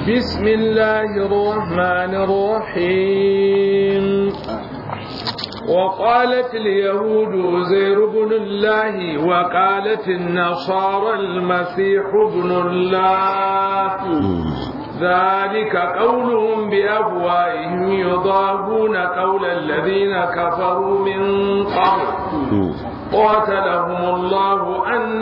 بسم الله الرحمن الرحيم وقالت اليهود زير بن الله وقالت النصارى المسيح ابن الله ذلك قولهم بأفواههم يضاهون قول الذين كفروا من قبل قاتلهم الله أن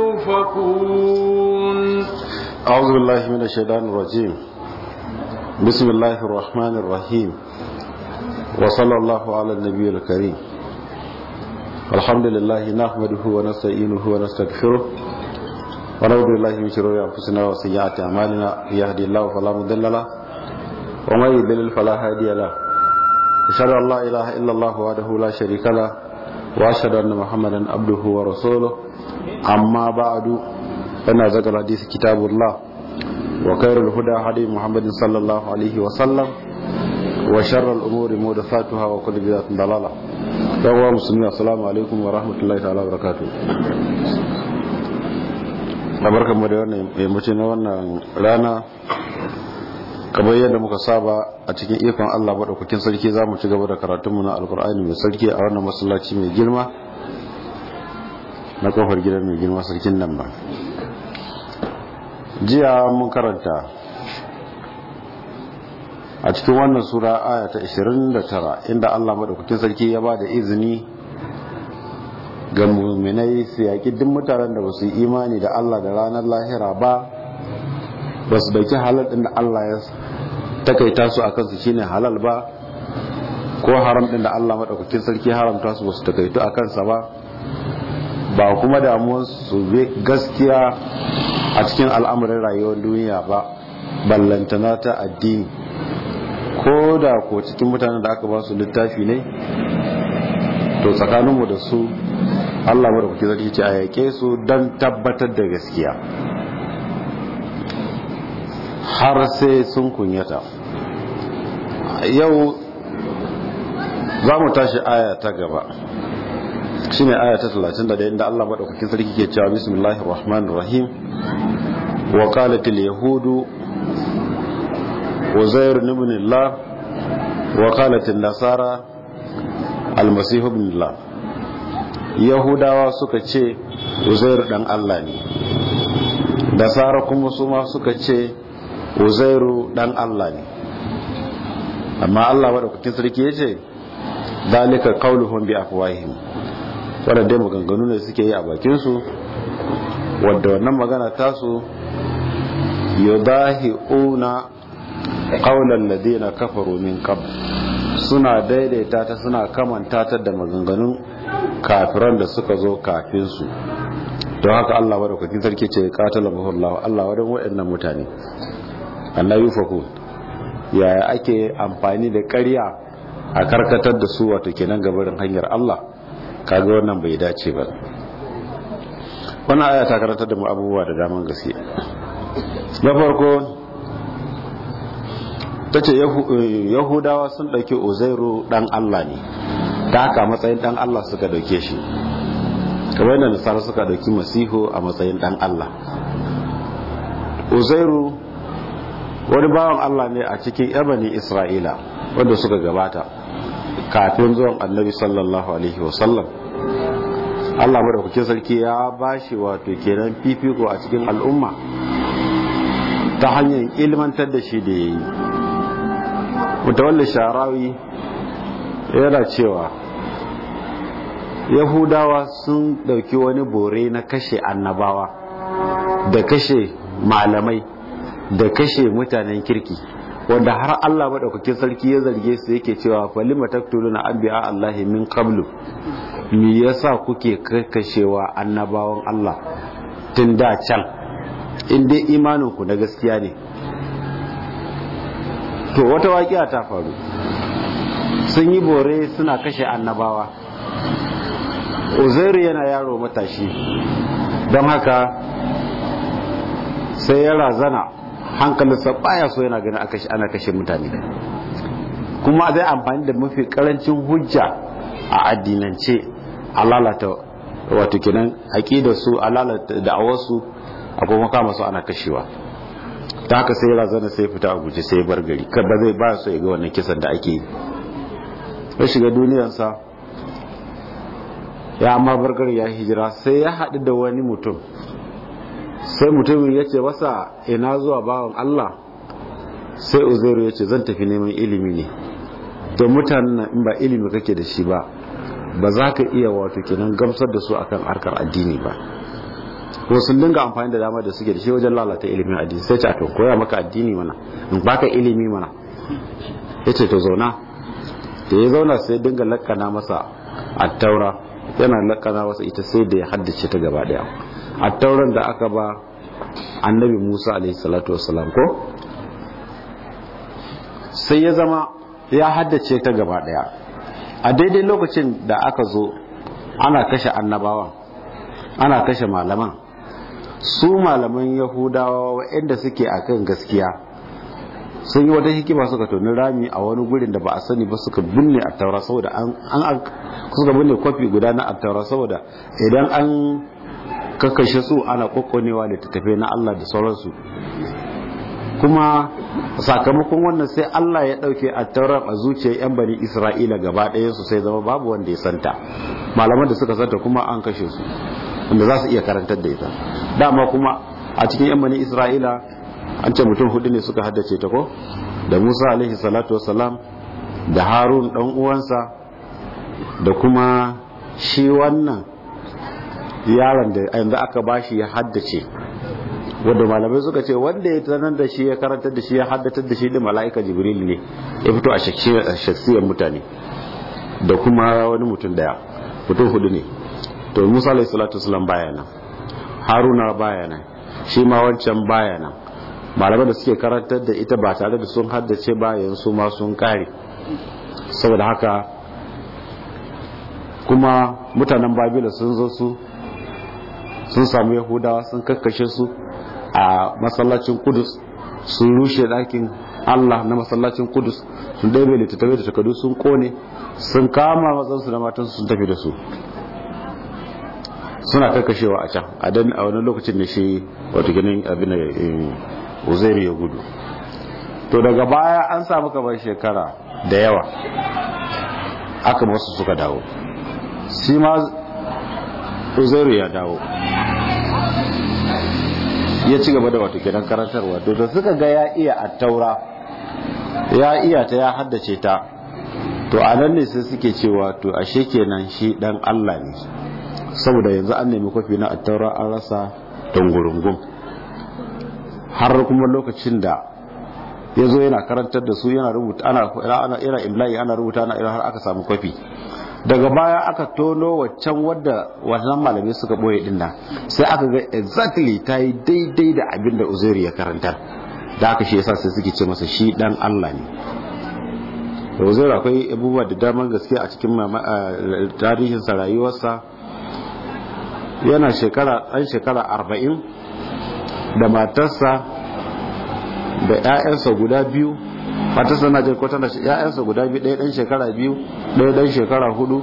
يوفكون أعوذ بالله من الشيطان الرجيم بسم الله الرحمن الرحيم وصلى الله على النبي الكريم الحمد لله نحمده ونستعينه ونستغفره ونعوذ بالله من شرور انفسنا وسيئات اعمالنا يهدي الله فلا مضل له ومن يضلل فلا هادي له اشهد ان لا اله الا الله وحده لا شريك له واشهد ان محمدا عبده ورسوله اما بعد فان ذكر الحديث كتاب الله وخير الهدى هدي محمد صلى الله عليه وسلم وشر الامور محدثاتها وكل بدعه ضلاله يا مسلمين السلام عليكم ورحمه الله تعالى وبركاته barkanmu da wannan yammaci na wannan rana kamar yadda muka saba a cikin ikon Allah maɗaukakin sarki za mu ci gaba da karatunmu na alkur'ani mai sarki a wannan masallaci mai girma na kofar gidan mai girma sarkin nan ba jiya mun karanta a cikin wannan sura aya ta 29 inda Allah maɗaukakin sarki ya ba da izini ga muminai su yaƙi duk mutanen da ba su yi imani da Allah da ranar lahira ba ba su dauki halal ɗin da Allah ya takaita su a kansu shine halal ba ko haram ɗin da Allah maɗaukakin sarki haramta su ba su takaitu a kansa ba ba kuma damuwar su gaskiya a cikin al'amuran rayuwar duniya ba ballantana ta addini ko da ko cikin mutanen da aka ba su littafi ne to tsakaninmu da su Allah mara kuke zarki ce a yake su don tabbatar da gaskiya har sai sun kunyata yau za mu tashi aya ta gaba shi ne aya ta 31 inda Allah maɗaukakin sarki ke cewa bismillahir rahmanir rahim wa qalatil yahudu uzair ibn Allah wa qalatil nasara al-masih ibn Allah yahudawa suka ce uzairu dan Allah ne nasara kuma su ma suka ce uzairu dan Allah ne amma Allah madaukakin sarki ya ce dalika qauluhum bi afwahihim wanda dai maganganu ne suke yi a bakin su wanda wannan magana tasu yudahiuna qaulan ladina kafaru min qabl suna daidaita ta suna kamanta ta da maganganun kafiran da suka zo kafin su don haka Allah madaukakin sarki ce qatala mahullahu Allah wadan waɗannan mutane annabi faku yaya ake amfani da ƙarya a karkatar da su wato kenan gabarin hanyar Allah kaga wannan bai dace ba wannan aya ta karantar da mu abubuwa da daman gaske na farko ta ce yahudawa sun ɗauki uzairu ɗan Allah ne ta haka matsayin ɗan Allah suka ɗauke shi kamar yadda nasara suka ɗauki masihu a matsayin ɗan Allah uzairu wani bawan Allah ne a cikin yabani isra'ila wanda suka gabata kafin zuwan annabi sallallahu alaihi wasallam Allah madaukakin sarki ya bashi wato kenan fifiko a cikin al'umma ta hanyar ilmantar da shi da ya yi mutawalli sharawi yana cewa yahudawa sun dauki wani bore na kashe annabawa da kashe malamai da kashe mutanen kirki wanda har Allah madaukakin sarki ya zarge su yake cewa falima taktuluna anbiya Allahi min qablu me yasa kuke kashewa annabawan Allah tun da can in dai imanin ku na gaskiya ne to wata waƙiya ta faru sun yi bore suna kashe annabawa uzairu yana yaro matashi don haka sai ya razana hankalinsa baya so yana ganin ana kashe mutane kuma zai amfani da mafi karancin hujja a addinance a lalata wato kenan aqidar su a lalata da'awar su a kuma kama su ana kashewa ta haka sai razana sai fita a guje sai bar gari kan ba zai ba so ya ga wannan kisan da ake yi ya shiga duniyarsa ya amma bar gari ya hijira sai ya haɗu da wani mutum sai mutumin ya ce masa ina zuwa bawan Allah sai uzairu ya ce zan tafi neman ilimi ne to mutanen nan in ba ilimi kake da shi ba ba za ka iya wato kenan gamsar da su akan harkar addini ba ko sun dinga amfani da dama da suke da shi wajen lalata ilimin addini sai ce a to koya maka addini mana in baka ilimi mana ya ce to zauna da ya zauna sai dinga lakana masa attaura yana lakana masa ita sai da ya haddace ta gaba daya attauran da aka ba annabi musa alaihi salatu wassalam ko sai ya zama ya haddace ta gaba daya a daidai lokacin da aka zo ana kashe annabawan ana kashe malaman su malaman yahudawa waɗanda suke akan gaskiya sun yi wata hikima suka toni rami a wani gurin da ba a sani ba suka binne a taura saboda an suka binne kwafi guda na attaura saboda idan an kakashe su ana kwakwanewa da tattafe na Allah da sauransu kuma sakamakon wannan sai Allah ya dauke attaurar a zuciyar yan bani Isra'ila gaba ɗayan su sai zama babu wanda ya santa malaman da suka santa kuma an kashe su wanda za su iya karantar da ita dama kuma a cikin yan bani Isra'ila an ce mutum hudu ne suka haddace ta ko da Musa alaihi salatu wassalam da Harun dan uwansa da kuma shi wannan yaron da yanzu aka bashi ya haddace wanda malamai suka ce wanda ya tanar da shi ya karantar da shi ya haddatar da shi da mala'ika jibril ne ya fito a shaksiyar mutane da kuma wani mutum daya mutum hudu ne to musa alayhi salatu wasalam baya nan haruna baya nan shi ma wancan baya nan malamai da suke karantar da ita ba tare da sun haddace bayan su ma sun kare saboda haka kuma mutanen babila sun zo su sun samu yahudawa sun kakkashe su a masallacin kudus sun rushe ɗakin allah na masallacin kudus sun ɗaibe littattafai da takardu sun kone sun kama matsansu da matansu sun tafi da su suna kakkashewa a can a dan a wani lokacin da shi wato ganin abin uzairu ya gudu to daga baya an samu kamar shekara da yawa aka masu suka dawo shi ma uzairu ya dawo ya ci gaba da wato kenan karantarwa to da suka ga ya iya attaura ya iya ta ya haddace ta to a nan ne sai suke cewa to ashe kenan shi dan Allah ne saboda yanzu an nemi kwafi na attaura an rasa dangurungun har kuma lokacin da ya zo yana karantar da su yana rubuta ana yana imla'i ana rubuta ana har aka samu kwafi daga baya aka tono waccan wadda wannan malamai suka boye din nan sai aka ga exactly ta yi daidai da abin da uzairi ya karantar da aka shi yasa sai suke ce masa shi dan Allah ne da uzairi akwai abubuwa da daman gaske a cikin tarihinsa rayuwarsa yana shekara ɗan shekara arba'in da matarsa da 'ya'yansa guda biyu matarsa na jin kwatan da 'ya'yansa guda biyu ɗaya ɗan shekara biyu ɗaya ɗan shekara hudu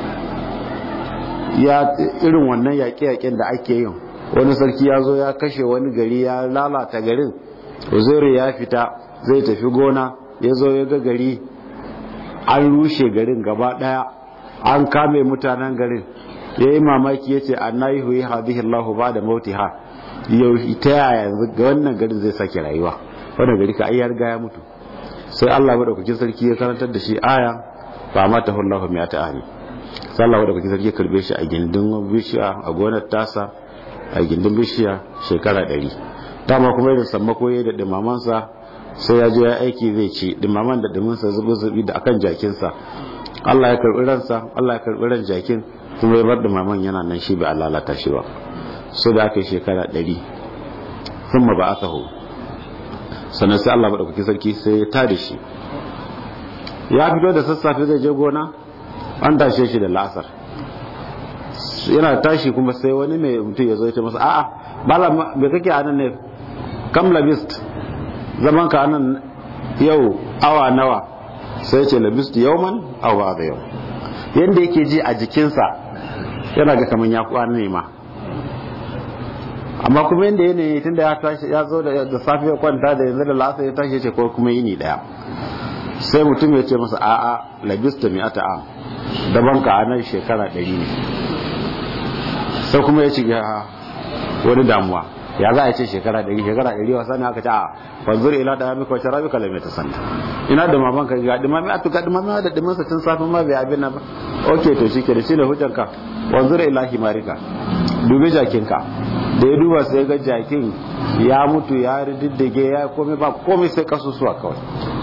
ya irin wannan yaƙe-yaƙen da ake yin wani sarki ya zo ya kashe wani gari ya lalata garin uzairu ya fita zai tafi gona ya zo ya ga gari an rushe garin gaba ɗaya an kame mutanen garin ya yi mamaki ya ce an na yi huyi hadihi allahu ba da mautiha yau ta yaya yanzu ga wannan garin zai sake rayuwa wannan gari ka ayyar ga ya mutu sai Allah madaukakin sarki ya karantar da shi aya ba ma ta hullahu mai ta ahli sai Allah madaukakin sarki ya karbe shi a gindin bishiya a gonar tasa a gindin bishiya shekara ɗari dama kuma irin sammako ya da dimamansa sai ya je ya aiki zai ci dimaman da diminsa zubi zubi da akan jakinsa Allah ya karbi ransa Allah ya karbi ran jakin kuma ya bar dimaman yana nan shi bai lalata shi ba so da aka yi shekara ɗari sun ba aka hau sannan sai Allah maɗaukaki sarki sai ya tada shi ya fito da sassafe zai je gona an tashe shi da la'asar yana tashi kuma sai wani mai mutum ya zo ce masa a'a bala me kake a nan ne kam labist zaman ka anan yau awa nawa sai ce labist yauman awa da yau yanda yake ji a jikinsa yana ga kaman ya kwana ne ma amma kuma inda yanayi tunda ya tashi ya zo da safe ya kwanta da yanzu da lasa ya tashi ce ko kuma yini daya sai mutum ya ce masa a'a labista mi ata am daban ka anan shekara ɗari ne sai kuma ya ci wani damuwa ya za a ce shekara ɗari shekara ɗari wasa ne aka ce a fanzur ila da mika wace rabi kalamai ta sanda ina da maman ka ga dimami a tuka dimami da dimansa tun safin ma bai abin na ba ok to shi ke da shi ne hujjanka wanzur ila himarika dubi jakinka da ya duba sai ga jakin ya mutu ya riddige ya komai ba komai sai kasusuwa kawai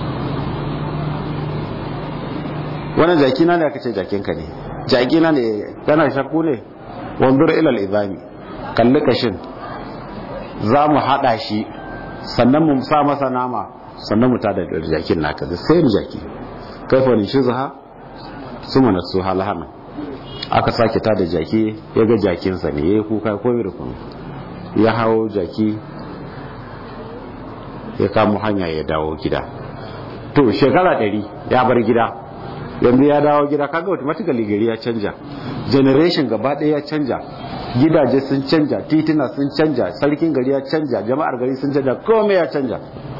wannan jakina ne aka ce jakinka ne jakina ne kana shakku ne wanzur ila izami kalli kashin za mu haɗa shi sannan mu sa masa nama sannan mu tada da jakin naka da sai jaki kaifa ni shizha suma na su halahana aka sake tada jaki ya ga jakinsa ne ya yi kuka komai da komai ya hawo jaki ya kamo hanya ya dawo gida to shekara ɗari ya bar gida yanzu ya dawo gida kaga automatically gari ya canja generation gaba ɗaya ya canja gidaje sun canja tituna sun canja sarkin gari ya canja jama'ar gari sun canja komai ya canja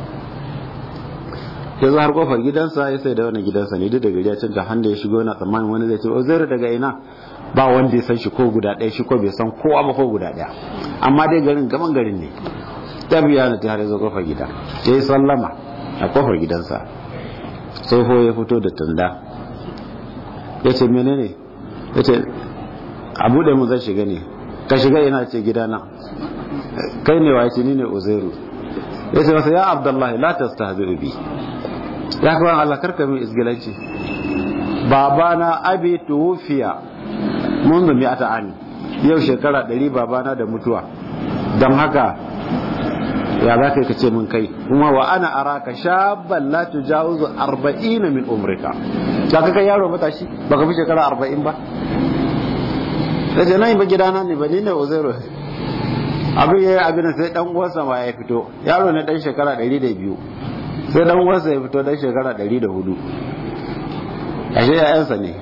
yanzu har kofar gidansa ya sai da wani gidansa ne duk da gari ya canja handa ya shigo yana tsammanin wani zai ce o zai daga ina ba wanda ya san shi ko guda ɗaya shi ko bai san kowa ba ko guda ɗaya amma dai garin gaban garin ne ta biya na ta har zo kofar gida ya yi sallama a kofar gidansa tsoho ya fito da tanda ya ce menene ya ce a buɗe mu zai shiga ne ka shiga ina ce gidana kai ne wa ce ni ne uzairu ya ce masa ya abdullahi la tastahzi'u bi ya kawan Allah karka min isgilanci babana abi tuwfiya منذ mi'ata ani yau shekara ɗari babana da mutuwa don haka ya za ka ce mun kai kuma wa ana araka shabban la tujawizu arba'ina min umrika da ka kai yaro matashi baka fi shekara arba'in ba da ce nan ba gidana ne ba ni ne uzairu abin yayi abin sai dan uwansa ma ya fito yaro ne dan shekara 102 sai dan uwansa ya fito dan shekara 104 ashe yayansa ne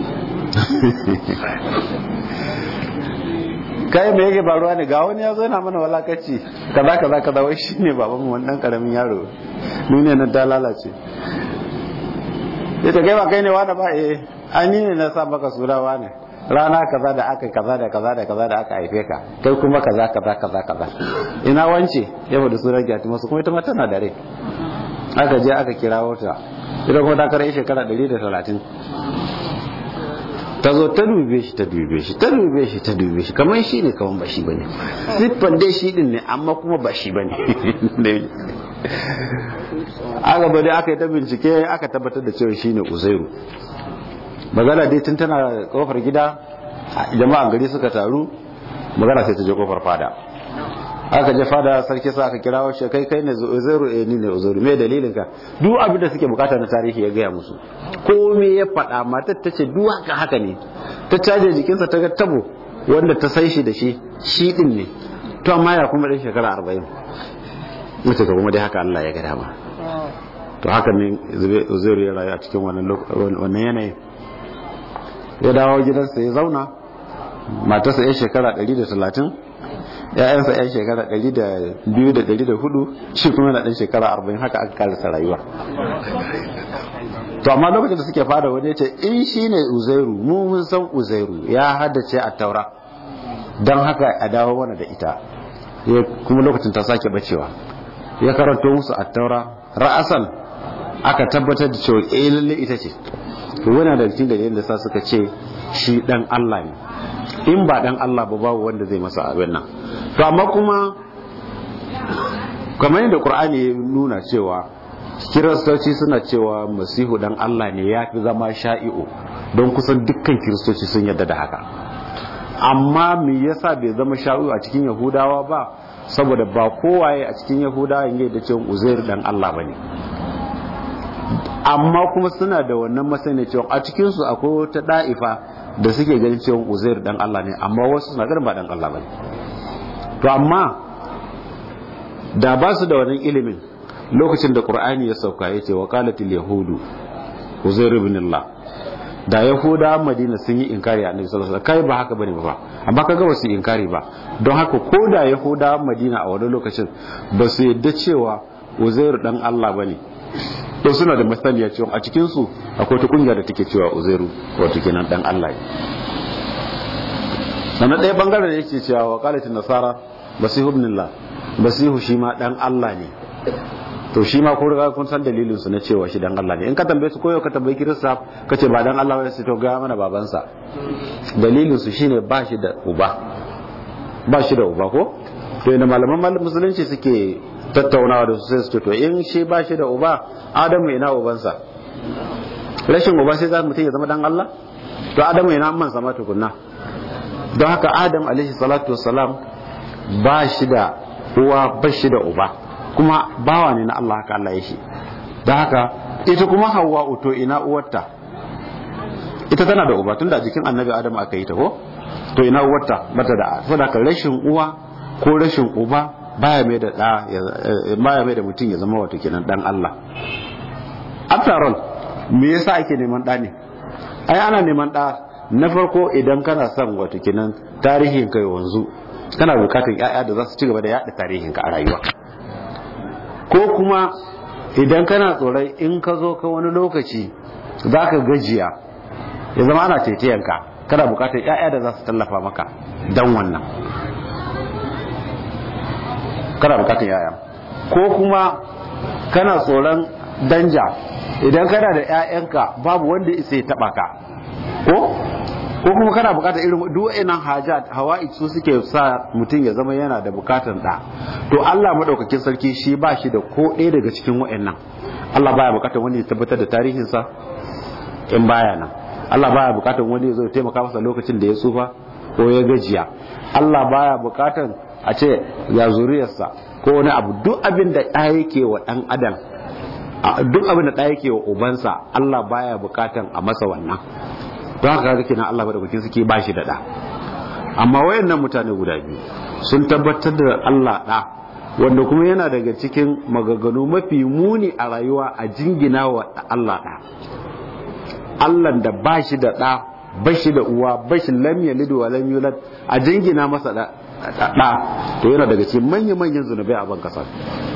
kai me yake faruwa ne ga wani ya zo yana mana walakaci kaza kaza kaza wai shine baban mu wannan karamin yaro duniya nan ta lalace yace kai ba kai ne wani ba eh ai ni ne na sa maka surawa ne rana kaza da aka kaza da kaza da kaza da aka haife ka kai kuma kaza kaza kaza kaza ina wance ya faɗi sunan gyati masu kuma ita ma tana da rai aka je aka kirawo ta ita kuma ta kare shekara 130 ta zo ta dube shi ta dube shi ta dube shi ta dube shi kamar shi ne kamar ba shi ba ne siffan dai shi din ne amma kuma ba shi ba ne aka bari aka yi ta bincike aka tabbatar da cewa shi ne uzairu magana dai tun tana kofar gida jama'an gari suka taru magana sai ta je kofar fada aka je fada sarki sa aka kirawo shi kai kai ne uzairu eh ni ne uzairu me dalilin ka duk abin da suke bukata na tarihi ya gaya musu ko me ya faɗa matar ta ce duk haka haka ne ta caje jikinsa ta ga tabo wanda ta sai shi da shi shi din ne to amma ya kuma dan shekara 40 mace ka kuma dai haka Allah ya ga dama to haka ne uzairu ya rayu a cikin wannan wannan yanayin ya dawo gidansa ya zauna matarsa ya shekara 130 ya'yansa yan shekara 200-400 shi kuma na ɗan shekara 40 haka aka karasa rayuwa to amma lokacin da suke fada wani ce in shi ne uzairu mu mun san uzairu ya haddace a taura don haka a dawo mana da ita kuma lokacin ta sake bacewa ya karanto musu a taura ra'asan aka tabbatar da cewa eh lalle ita ce to wani da cikin dalilin da sa suka ce shi dan Allah ne in ba dan Allah ba babu wanda zai masa abin nan to amma kuma kamar yadda Qur'ani ya nuna cewa kiristoci suna cewa masihu dan Allah ne ya fi zama sha'i'u don kusan dukkan kiristoci sun yadda da haka amma me yasa bai zama sha'i'u a cikin yahudawa ba saboda ba kowaye a cikin yahudawa yake da cewa uzair dan Allah bane amma kuma suna da wannan masani cewa a cikinsu akwai wata da'ifa da suke ganin cewa uzair dan Allah ne amma wasu suna ganin ba dan Allah bane to amma da ba su da wannan ilimin lokacin da qur'ani ya sauka ya ce wa qalatil yahudu uzair ibn Allah da yahuda madina sun yi inkari annabi sallallahu alaihi wasallam kai ba haka bane ba amma kaga ba su inkari ba don haka ko da yahuda madina a wani lokacin ba su yadda cewa uzairu dan Allah bane to suna da masaniya cewa a cikin su akwai ta kungiya da take cewa uzairu wato kenan dan Allah ne sannan ɗaya bangaren da yake cewa wa qalatin nasara basihu ibnillah basihu shi ma dan Allah ne to shi ma ko riga kun san dalilin su na cewa shi dan Allah ne in ka tambaye su koyo ka tambayi kirista ka ce ba dan Allah ba sai to ga mana babansa dalilin su shine ba shi da uba ba shi da uba ko to ina malaman musulunci suke tattaunawa da su sai su ce to in shi ba shi da uba Adamu ina ubansa rashin uba sai za mutum ya zama dan Allah to Adamu ina amman sama tukunna don haka Adam alaihi salatu wassalam ba shi da uwa ba shi da uba kuma bawa ne na Allah haka Allah ya shi da haka ita kuma hawa uto ina uwarta ita tana da uba tunda jikin annabi adam aka yi ta ko to ina uwarta bata da saboda rashin uwa ko rashin uba baya mai da da baya mai da mutum ya zama wato kenan dan Allah after all me yasa ake neman da ne ai ana neman da na farko idan kana son wato kenan tarihin kai wanzu kana bukatun ƴaƴa da za su ci gaba da yaɗa tarihin ka a rayuwa ko kuma idan kana tsoron in ka zo ka wani lokaci za ka gajiya ya zama ana taitayenka kana bukatar 'ya'ya da za su tallafa maka don wannan kana bukatar 'ya'ya ko kuma kana tsoron danja idan kana da 'ya'yanka babu wanda isa ya taba ka ko ko kuma kana bukatar irin duwa'inan hajat hawa'i su suke sa mutum ya zama yana da bukatar da to Allah madaukakin sarki shi ba shi da ko ɗaya daga cikin wa'annan Allah baya bukatar wani ya tabbatar da tarihinsa in baya nan Allah baya bukatar wani ya zo taimaka masa lokacin da ya tsufa ko ya gajiya Allah baya bukatar a ce ya zuriyarsa ko wani abu duk abin da ɗaya yake wa ɗan adam duk abin da ɗaya yake wa ubansa Allah baya bukatan a masa wannan don haka kake nan Allah madaukakin suke ba shi da ɗa amma wayannan mutane guda biyu sun tabbatar da Allah ɗa wanda kuma yana daga cikin magaganu mafi muni a rayuwa a jingina wa Allah ɗa Allah da ba shi da ɗa ba shi da uwa ba shi lam yalid wa lam yulad a jingina masa ɗa to yana daga cikin manyan manyan zunubai a ban kasa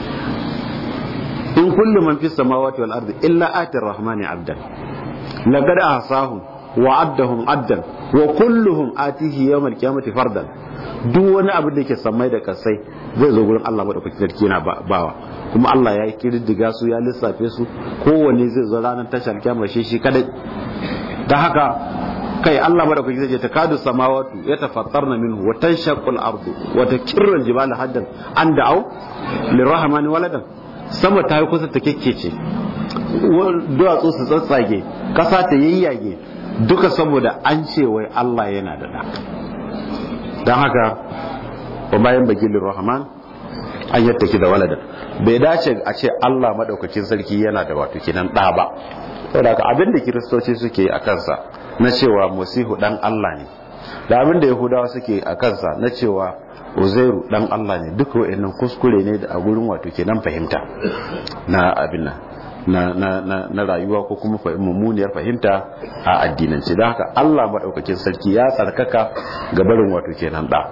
in kullu man fi samawati wal ardi illa atir rahmani abdan laqad ahsahum wa addahum addan wa kulluhum atihi yawmal qiyamati fardan duk wani abu da yake sammai da kasai zai zo gurin Allah madaukakin sarki yana bawa kuma Allah ya yi kididdiga su ya lissafe su kowanne zai zo ranar tashar kiyama shi shi kadai dan haka kai Allah madaukakin sarki ta kadu samawatu ya tafattarna minhu wa tanshaqqu al-ardu wa takirru al-jibalu haddan an da'u lirrahmani waladan sama ta yi kusa ta kekkece duwatsu su tsatsage kasa ta yayyage duka saboda an ce wai Allah yana da da don haka wa bayan bagilin rahman an yattaki da walada bai dace a ce Allah madaukakin sarki yana da wato kinan da ba saboda haka abin da kiristoci suke a kansa na cewa musihu dan Allah ne da abin da yahudawa suke a kansa na cewa uzairu dan Allah ne duka wa'annan kuskure ne da a gurin wato kenan fahimta na abin nan na, na, na, na rayuwa ko kuma mummuniyar fahimta a addinance da haka Allah maɗaukakin sarki ya tsarkaka ga barin wato kenan da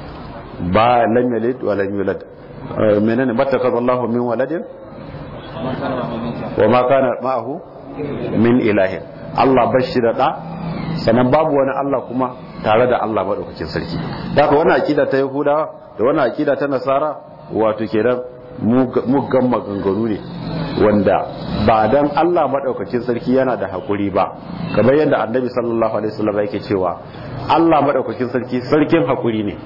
ba lam yalid wa lam yulad menene battaka Allah min waladin wa ma kana ma'ahu min ilahin Allah bashi da da sannan babu wani Allah kuma tare da Allah maɗaukakin sarki da haka wannan akida ta Yahudawa da wannan akida ta Nasara wato kenan muggan maganganu ne wanda ba dan Allah madaukakin sarki yana da hakuri ba kamar yadda annabi sallallahu alaihi wasallam yake cewa Allah madaukakin sarki sarkin hakuri ne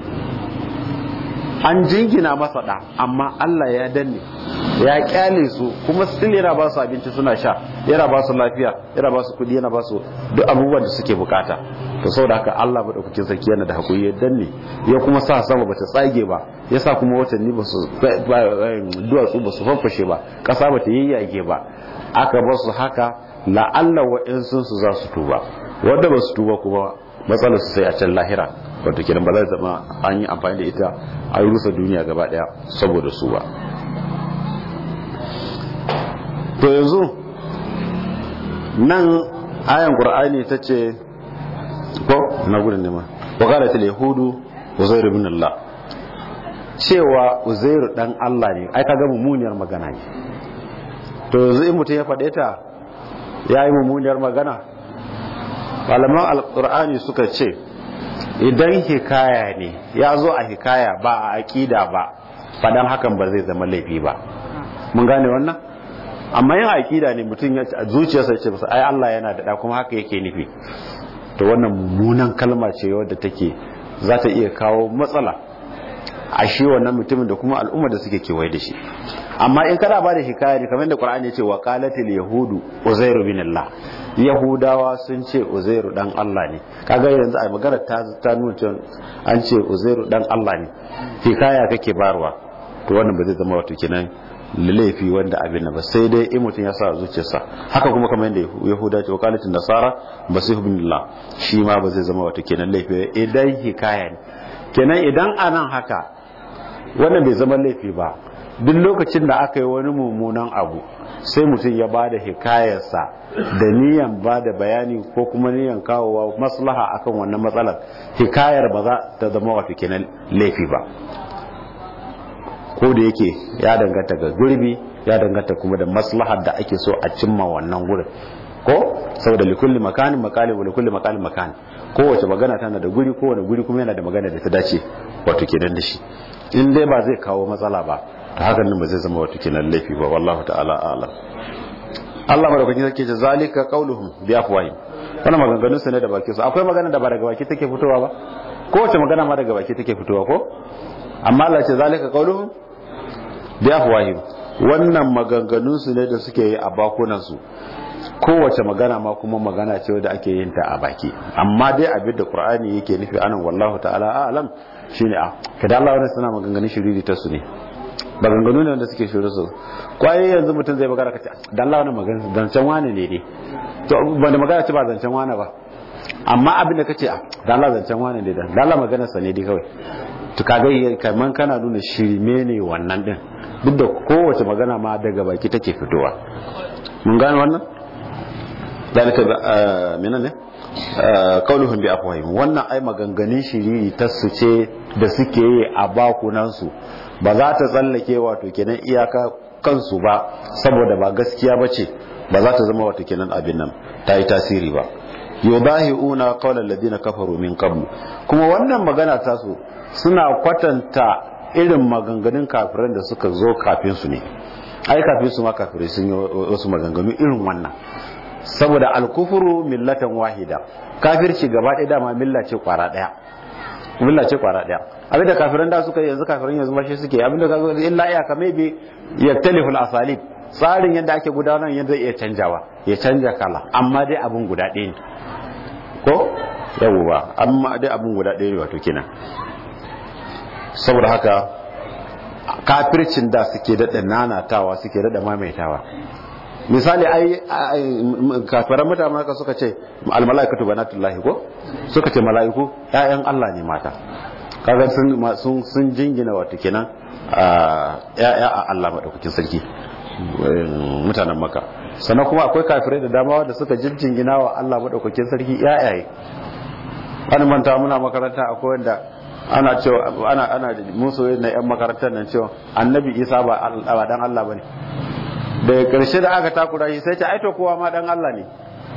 an jingina masa da amma Allah ya danne ya kyale su kuma still yana ba su abinci suna sha yana ba su lafiya yana ba su kudi yana ba su duk abubuwan da suke bukata to saboda haka Allah madaukakin sarki yana da hakuri ya danne ya kuma sa sama bata tsage ba ya sa kuma watanni ba su duwatsu ba su fanfashe ba kasa bata yayyage ba aka ba su haka la'alla wa'insun su za su tuba wanda ba su tuba kuma matsalar su sai a can lahira wato kenan ba zai zama an yi amfani da ita a rusa duniya gaba daya saboda su ba to yanzu nan ayan qur'ani tace ko na gudun ne ma wa qalat al yahudu uzair ibn allah cewa uzairu dan Allah ne ai kaga mummuniyar magana ne to yanzu in mutum ya faɗe ta ya yi mummuniyar magana malaman alkur'ani suka ce idan hikaya ne ya zo a hikaya ba a aƙida ba faɗan hakan ba zai zama laifi ba mun gane wannan amma yin aƙida ne mutum ya zuciyarsa ce masa ai Allah yana da kuma haka yake nufi to wannan mummunan kalma ce wadda take za ta iya kawo matsala a shi wannan mutumin da kuma al'umma da suke kewaye da shi amma in kana ba da hikaya ne kamar da Qur'ani ya ce wa qalatil yahudu uzairu bin Allah yahudawa sun ce uzairu dan Allah ne kaga yanzu a magana ta ta nuna cewa an ce uzairu dan Allah ne hikaya kake barwa to wannan ba zai zama wato kenan laifi wanda abin ba sai dai in mutum ya sa zuciyarsa haka kuma kamar yadda yahuda ce wa qalatil nasara basihu bin Allah shi ma ba zai zama wato kenan laifi idan hikaya ne kenan idan anan haka wannan bai zama laifi ba duk lokacin da aka yi wani mummunan abu sai mutum ya ba da hikayarsa da niyan ba da bayani ko kuma niyan kawowa maslaha akan wannan matsalar hikayar ba za ta zama wato kenan laifi ba ko da yake ya danganta ga gurbi ya danganta kuma da maslahar da ake so a cimma wannan gurin ko saboda likulli makanin makali wa likulli makalin makani kowace magana tana da guri kowane guri kuma yana da magana da ta dace wato kenan da shi in dai ba zai kawo matsala ba ta hakan nan ba zai zama wato kenan laifi ba wallahu ta'ala a'lam Allah madaukakin sarki ce zalika qauluhum bi afwahim wannan maganganun su ne da baki su akwai magana da ba daga baki take fitowa ba kowace magana ma daga baki take fitowa ko amma Allah ce zalika qauluhum bi afwahim wannan maganganun su ne da suke yi a bakunan su kowace magana ma kuma magana ce wadda ake yin ta a baki amma dai abin da qur'ani yake nufi anan wallahu ta'ala a'lam shine a kada Allah wannan suna maganganun shiriri ta su ne maganganu ne wanda suke shiru su kwaye yanzu mutum zai magana kace da Allah wannan magana zancen wani ne dai to ban da magana ce ba zancen wani ba amma abin da kace da Allah zancen wani ne da Allah magana sa ne dai kawai to kaga kaman kana nuna shirme ne wannan din duk da kowace magana ma daga baki take fitowa mun gane wannan dalika menene kauluhum bi afwahim wannan ai maganganun shiriri ta su ce da suke yi a bakunan su ba za ta tsallake wato kenan iyaka kansu ba saboda ba gaskiya bace ba za ta zama wato kenan abin nan ta yi tasiri ba yudahiuna qawla alladhina kafaru min qablu kuma wannan magana ta su suna kwatanta irin maganganun kafiran da suka zo kafin su ne ai kafin su ma kafirai sun yi wasu maganganu irin wannan saboda alkufuru millatan wahida kafirci gaba ɗaya dama milla ce kwara ɗaya milla ce kwara ɗaya abinda kafiran da suka yanzu kafiran yanzu ma shi suke abinda ka zo illa iya ka maybe yaktaliful asalib tsarin yadda ake gudanar yadda iya canjawa ya canja kala amma dai abun guda ɗaya ne ko yawwa amma dai abun guda ɗaya ne wato kenan saboda haka kafircin da suke daɗa nanatawa suke daɗa maimaitawa misali ai kafiran mutane haka suka ce almalaikatu banatullahi ko suka ce mala'iku ƴaƴan Allah ne mata kaga sun sun jingina wato kenan ƴaƴa a Allah madaukakin sarki mutanen maka sannan kuma akwai kafirai da dama wanda suka jinjingina wa Allah madaukakin sarki ƴaƴaye wani manta muna makaranta akwai wanda ana cewa ana ana musu na yan makarantar nan cewa annabi isa ba ba dan Allah bane daga karshe da aka takura shi sai ta aito kowa ma dan Allah ne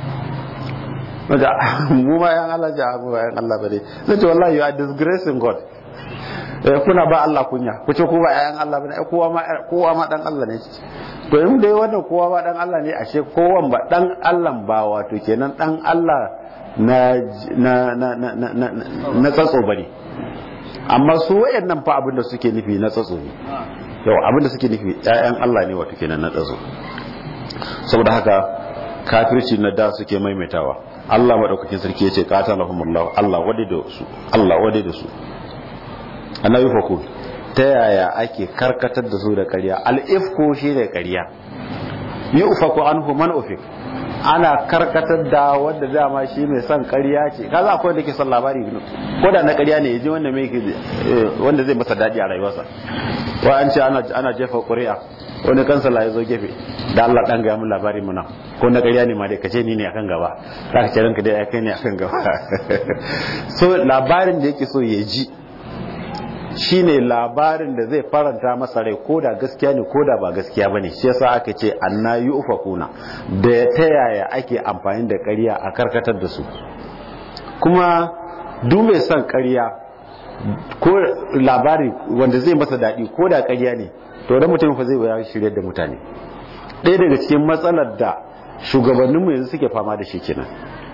wanda mu ma yan Allah ja mu yan Allah bane sai ce wallahi you are disgracing God eh kuna ba Allah kunya ku ce ku ba yan Allah bane kowa ma kowa ma dan Allah ne to in dai wannan kowa ba dan Allah ne ashe kowan ba dan Allah ba wato kenan dan Allah na na na na na na tsatso bane amma su wayannan fa abin da suke nufi na tsatso ne yau abin da suke nufi ƴaƴan Allah ne wato kenan na tsatso saboda haka kafirci na da suke maimaitawa Allah madaukakin sarki yace qatalahumullahu Allah wade da su Allah wade da su annabi fakul ta yaya ake karkatar da su da ƙarya al-ifku shine ƙarya yufaku anhu man ufik ana karkatar da wanda dama shi mai son ƙarya ce kaza akwai wanda ke son labari ko da na ƙarya ne ya ji wanda mai wanda zai masa daɗi a rayuwarsa wa an ce ana jefa ƙuri'a wani kansala ya zo gefe da Allah dan gaya mun labari muna ko na ƙarya ne ma dai kace ni ne akan gaba za ka ce ranka dai ai kai ne akan gaba so labarin da yake so ya ji shine labarin da zai faranta masa rai ko da gaskiya ne ko da ba gaskiya bane shi yasa aka ce anna yufakuna da ta yaya ake amfani da ƙarya a karkatar da su kuma duk mai son ƙarya ko labari wanda zai masa daɗi ko da ƙarya ne to da mutum fa zai ya shirya da mutane ɗaya daga cikin matsalar da shugabanninmu yanzu suke fama da shi kenan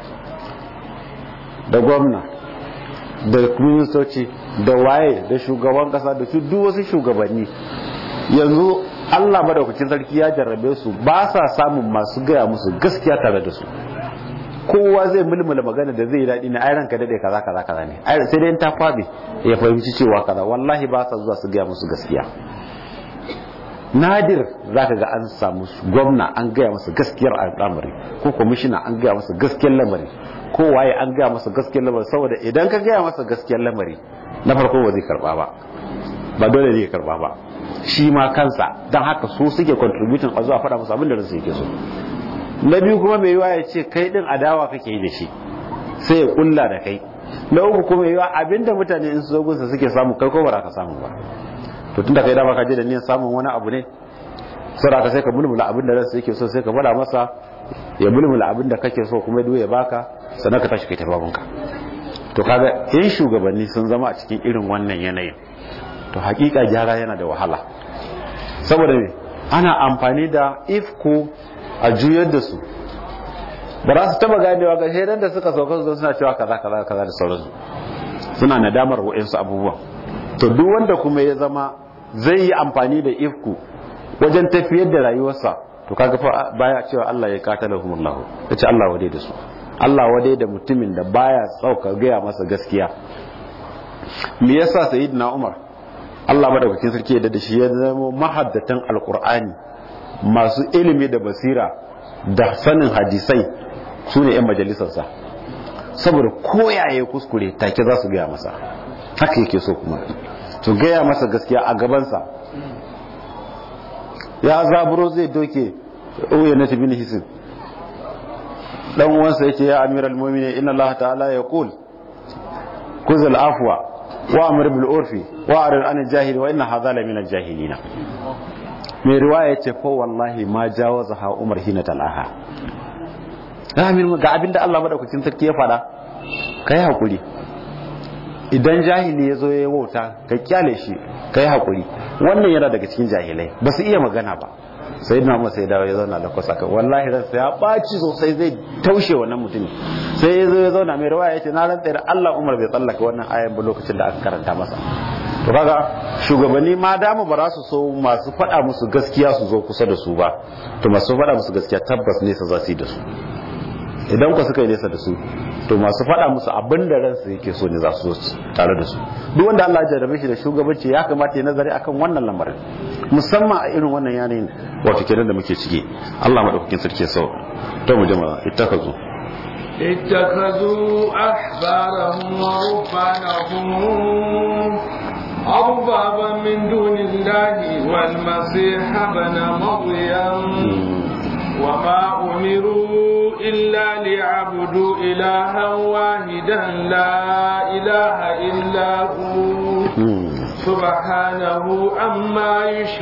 da gwamna da ministoci da waye da shugaban kasa da su duk wasu shugabanni yanzu Allah madaukakin sarki ya jarrabe su ba sa samun masu gaya musu gaskiya tare da su kowa zai mulmula magana da zai daɗi na airan ka daɗe kaza kaza kaza ne sai dai ta kwabe ya fahimci cewa kaza wallahi ba sa zuwa su gaya musu gaskiya nadir za ka ga an samu gwamna an gaya masa gaskiyar al'amari ko kwamishina an gaya masa gaskiyar lamari ko waye an gaya masa gaskiyar lamari saboda idan ka gaya masa gaskiyar lamari na farko ba zai karba ba ba dole zai karba ba shi ma kansa don haka su suke contributing a zuwa faɗa musu abin da ransu yake so na biyu kuma mai yiwa ya ce kai din adawa kake yi da shi sai ya kulla da kai na uku kuma yiwa abinda mutane in su zo gunsa suke samu kai ko ba ka samu ba to tunda kai dama ka je da niyyar samun wani abu ne sai ka sai ka mulmula abin da ransa yake so sai ka bada masa ya mulmula abin da kake so kuma ya baka sannan ka tashi kai tafabunka to kaga in shugabanni sun zama a cikin irin wannan yanayin to hakika gyara yana da wahala saboda me ana amfani da ifko a juyar da su ba za su taba ganewa ga shaidan da suka sauka su suna cewa kaza kaza kaza da sauransu suna nadamar wa'insu abubuwan to duk wanda kuma ya zama zai yi amfani da ifku wajen tafiyar da rayuwarsa to kaga fa baya cewa Allah ya katalahumullahu yace Allah wade da su Allah wade da mutumin da baya tsauka gaya masa gaskiya me yasa sayyidina Umar Allah madaukakin sarki ya da shi ya zama mahaddatan alqur'ani masu ilimi da basira da sanin hadisai su ne 'yan majalisarsa saboda koyaye kuskure take za su gaya masa haka yake so kuma to gaya masa gaskiya a gabansa ya zaburo zai doke uya na tabi hisin dan uwansa yace ya amiral mu'minin inna allaha ta'ala yaqul kuzul afwa wa amr bil urfi wa arid an jahil wa inna hadha la min al jahilina mai riwaya yace fa wallahi ma jawaza ha umar hina talaha amin ga abinda Allah madaukakin sarki ya fada kai hakuri idan jahili ya zo ya wauta ka kyale shi ka yi haƙuri wannan yana daga cikin jahilai ba su iya magana ba sai na masa ya dawo ya zauna da kwasa kan wallahi ransa ya ɓaci sosai zai taushe wannan mutum sai ya zo ya zauna mai rawaya ya ce na rantsa da Allah Umar bai tsallaka wannan ayan ba lokacin da aka karanta masa to kaga shugabanni ma dama ba za su so masu faɗa musu gaskiya su zo kusa da su ba to masu faɗa musu gaskiya tabbas nesa za su yi da su idan ku suka yi nesa da su to masu faɗa musu abin da ransu yake so ne za su zo tare da su duk wanda Allah ya jarrabe shi da shugabanci ya kamata ya nazari akan wannan lamarin musamman a irin wannan yanayin wato kenan da muke ciki Allah madaukakin sarki ya sau to mu jama'a ittakazu اتخذوا أحبارهم ورهبانهم أربابا من دون الله والمسيح ابن مريم وما أمروا إلا ليعبدوا إلها واحدا لا إله إلا هو سبحانه عما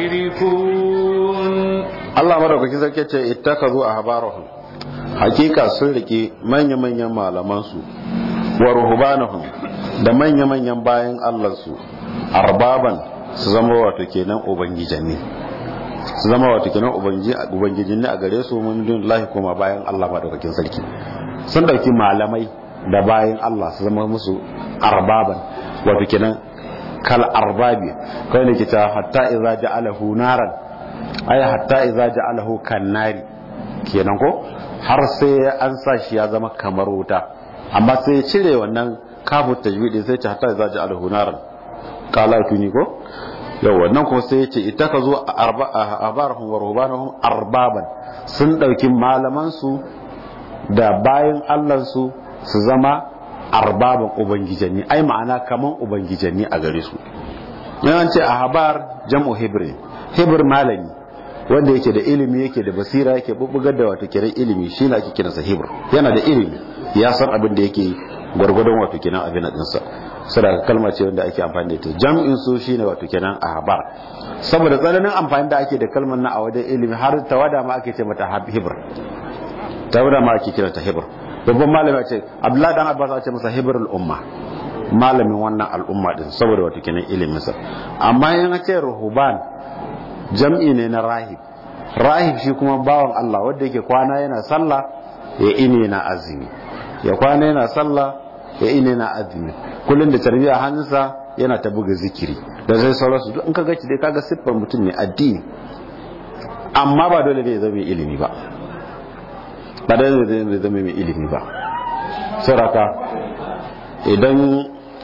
يشركون Allah madaukakin sarki ce ittakazu ahbarahum hakika sun rike manya-manyan malaman su wa ruhbanahum da manya-manyan bayan Allah su arbaban su zama wato kenan ubangijanni su zama wato kenan ubangijin ne a gare su mun dun lahi kuma bayan Allah madaukakin sarki sun dauki malamai da bayan Allah su zama musu arbaban wato kenan kal arbabi kai ne kita hatta idza ja'alahu naran ay hatta idza ja'alahu kannari kenan ko har sai an sa shi ya zama kamar wuta amma sai ya cire wannan kafu tajwidi sai ta hatta idza ja'alahu naran kala tuni ko yau wannan kuma sai yace ita ka zo a abarahum wa rubanahum arbaban sun dauki malaman su da bayan allansu su zama arbaban ubangijanni ai ma'ana kaman ubangijanni a gare su yawan ce a habar jam'u hebron hebr malami wanda yake da ilimi yake da basira yake bubbugar da wato kiran ilimi shi ne ake kiransa hebr yana da ilimi ya san abin da yake gwargwadon wato kenan abin da dinsa saboda kalma ce wanda ake amfani da ita jam'in su shine wato kenan ahbar saboda tsananin amfani da ake da kalmar na a wajen ilimi har tawada ma ake ce mata hebr tawada ma ake kiranta hebr babban malami ce abdullahi dan abbas a ce masa hebrul umma malamin wannan al'umma din saboda wato kenan ilimin sa amma yana ce ruhuban jam'i ne na rahib rahib shi kuma bawan Allah wanda yake kwana yana sallah ya ine na azumi ya kwana yana sallah ya ine na azumi kullun da tarbiya hannunsa yana ta buga zikiri da zai sauransu duk in ka gaci dai kaga siffar mutum ne addini amma ba dole ne ya zama ilimi ba ba dole ne ya zama mai ilimi ba sauraka idan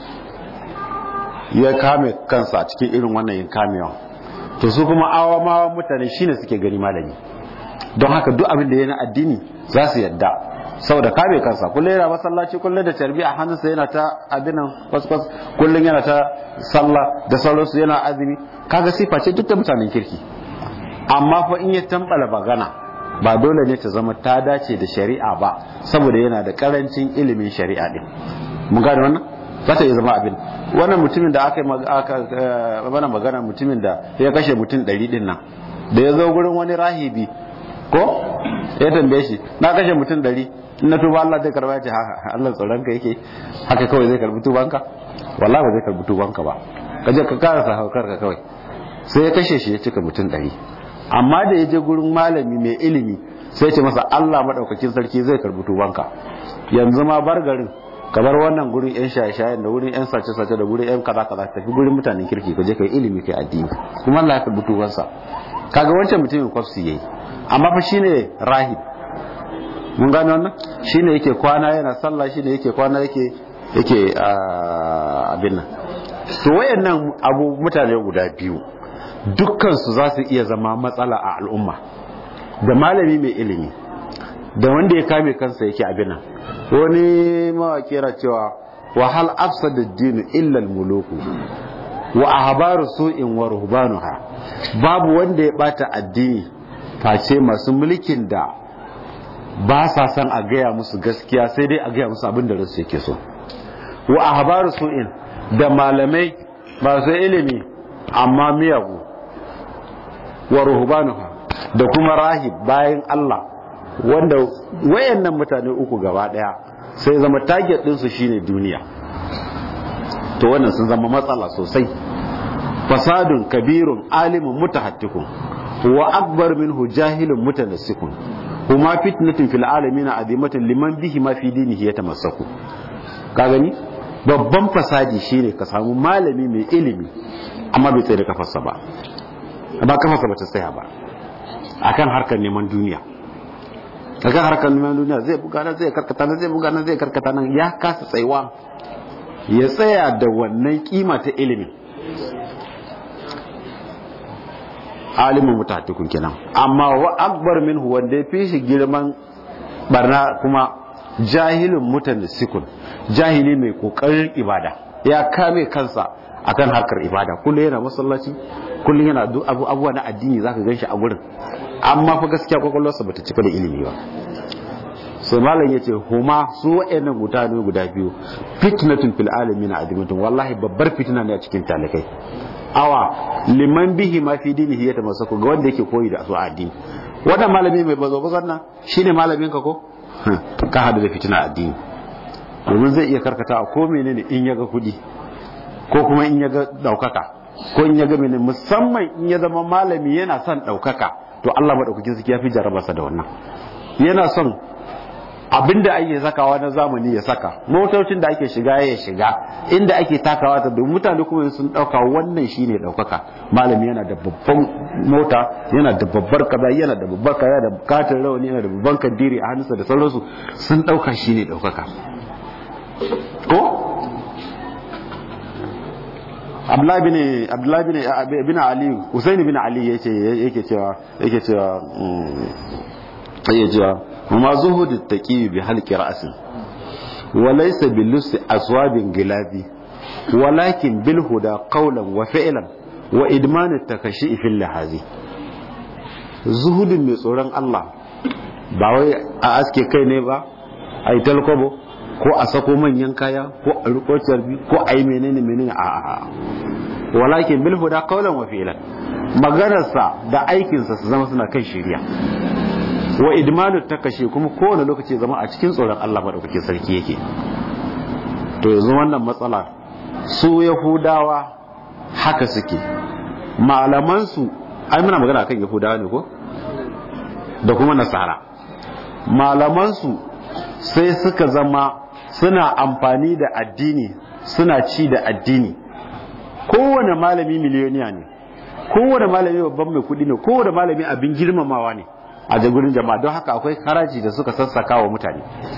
ya kame kansa a cikin irin wannan yin kamewa to su kuma awamawan mutane shine suke gani malami don haka duk abin da yana addini za su yadda saboda kame kansa kullum yana masallaci kullum da tarbi a hannunsa yana ta abinan kwaskwas kullum yana ta sallah da sauransu yana azumi kaga sifa ce duk da mutanen kirki amma fa in ya tambala bagana ba dole ne ta zama ta dace da shari'a ba saboda yana da karancin ilimin shari'a din mun gane wannan za ta iya zama abin wannan mutumin da aka yi mana magana mutumin da ya kashe mutum ɗari din nan da ya zo gurin wani rahibi ko ya tambaye shi na kashe mutum ɗari in na tuba Allah zai karba ya ce haka Allah tsoron ka yake haka kawai zai karbi tubanka wallahi ba zai karbi tubanka ba ka je ka karasa haukar ka kawai sai ya kashe shi ya cika mutum ɗari amma da ya je gurin malami mai ilimi sai ce masa Allah madaukakin sarki zai karbi tubanka yanzu ma bar garin ka bar wannan gurin yan shaye-shayen da wurin yan sace-sace da gurin yan kaza-kaza tafi gurin mutanen kirki ka je kai ilimi kai addini kuma Allah ya karbi tubansa kaga wancan mutumin kwafsi yayi amma fa shine rahib mun gane wannan shine yake kwana yana sallah shine yake kwana yake yake abin nan to wayannan abu mutane guda biyu dukkan su za su iya zama matsala a al'umma da malami mai ilimi da wanda ya kame kansa yake abin nan wani mawaki yana cewa wa hal afsada ad-din illa al-muluku wa ahbaru su'in wa ruhbanuha babu wanda ya bata addini face masu mulkin da ba sa san a gaya musu gaskiya sai dai a gaya musu abin da ransu yake so wa ahbaru su'in da malamai masu ilimi amma miyagu wa ruhbanuha da kuma rahib bayan Allah wanda wayannan mutane uku gaba daya sai zama target din su shine duniya to wannan sun zama matsala sosai fasadun kabirun alimun mutahattikun wa akbar minhu jahilun mutanassikun kuma fitnatin fil alamin azimatun liman bihi ma fi dinihi yatamassaku ka gani babban fasadi shine ka samu malami mai ilimi amma bai tsaye da kafarsa ba ba kafarsa ba ta tsaya ba akan harkar neman duniya akan harkar neman duniya zai buga nan zai karkata nan zai buga nan zai karkata nan ya kasa tsayuwa ya tsaya da wannan kima ta ilimin alimin mutatukun kenan amma wa akbar minhu wanda ya fi shi girman barna kuma jahilin mutan sikun jahili mai kokarin ibada ya kame kansa akan harkar ibada kullum yana masallaci kullum yana abubuwa na addini zaka gan shi a gurin amma fa gaskiya kwakwalwarsa bata cika da ilimi ba sai malam ya ce huma su wa'annan mutane guda biyu fitnatun fil alamin adimatun wallahi babbar fitina ne a cikin talakai awa liman bihi ma fi dinihi ya tamassaku ga wanda yake koyi da su addini wannan malami mai bazo bazan nan shine malamin ka ko ka hadu da fitina addini domin zai iya karkata a ko menene in ya ga kudi ko kuma in ya ga daukaka ko in ya ga menene musamman in ya zama malami yana son daukaka to Allah madaukakin sarki ya fi jarabarsa da wannan yana son abinda ake sakawa na zamani ya saka motocin da ake shiga ya shiga inda ake takawa ta domin mutane kuma sun dauka wannan shine daukaka malami yana da babban mota yana da babbar kaza yana da babbar kaza da katin rawani yana da babban kandiri a hannunsa da sauransu sun dauka shine daukaka ko Abdullahi bin Abdullahi bin bin Ali Husain bin Ali yace yake cewa yake cewa yake cewa kuma zuhudu taqi bi halqi ra'sin wa laysa bil lusi aswabin gilabi walakin bil huda qawlan wa fi'lan wa idman at-takashi fil lahazi zuhudin mai tsoron Allah ba wai a aske kai ne ba a yi talkobo ko a sako manyan kaya ko a riko carbi ko a yi menene menene a a walakin bil huda qawlan wa fi'lan maganarsa da aikinsa su zama suna kan shari'a wa idmanu takashi kuma kowane lokaci zama a cikin tsoron Allah madaukakin sarki yake to yanzu wannan matsala su yahudawa haka suke malaman su ai muna magana akan yahudawa ne ko da kuma nasara malaman su sai suka zama suna amfani da addini suna ci da addini kowane malami miliyoniya ne kowane malami babban mai kudi ne kowane malami abin girmamawa ne a jagurin jama'a don haka akwai haraji da suka sassaka wa mutane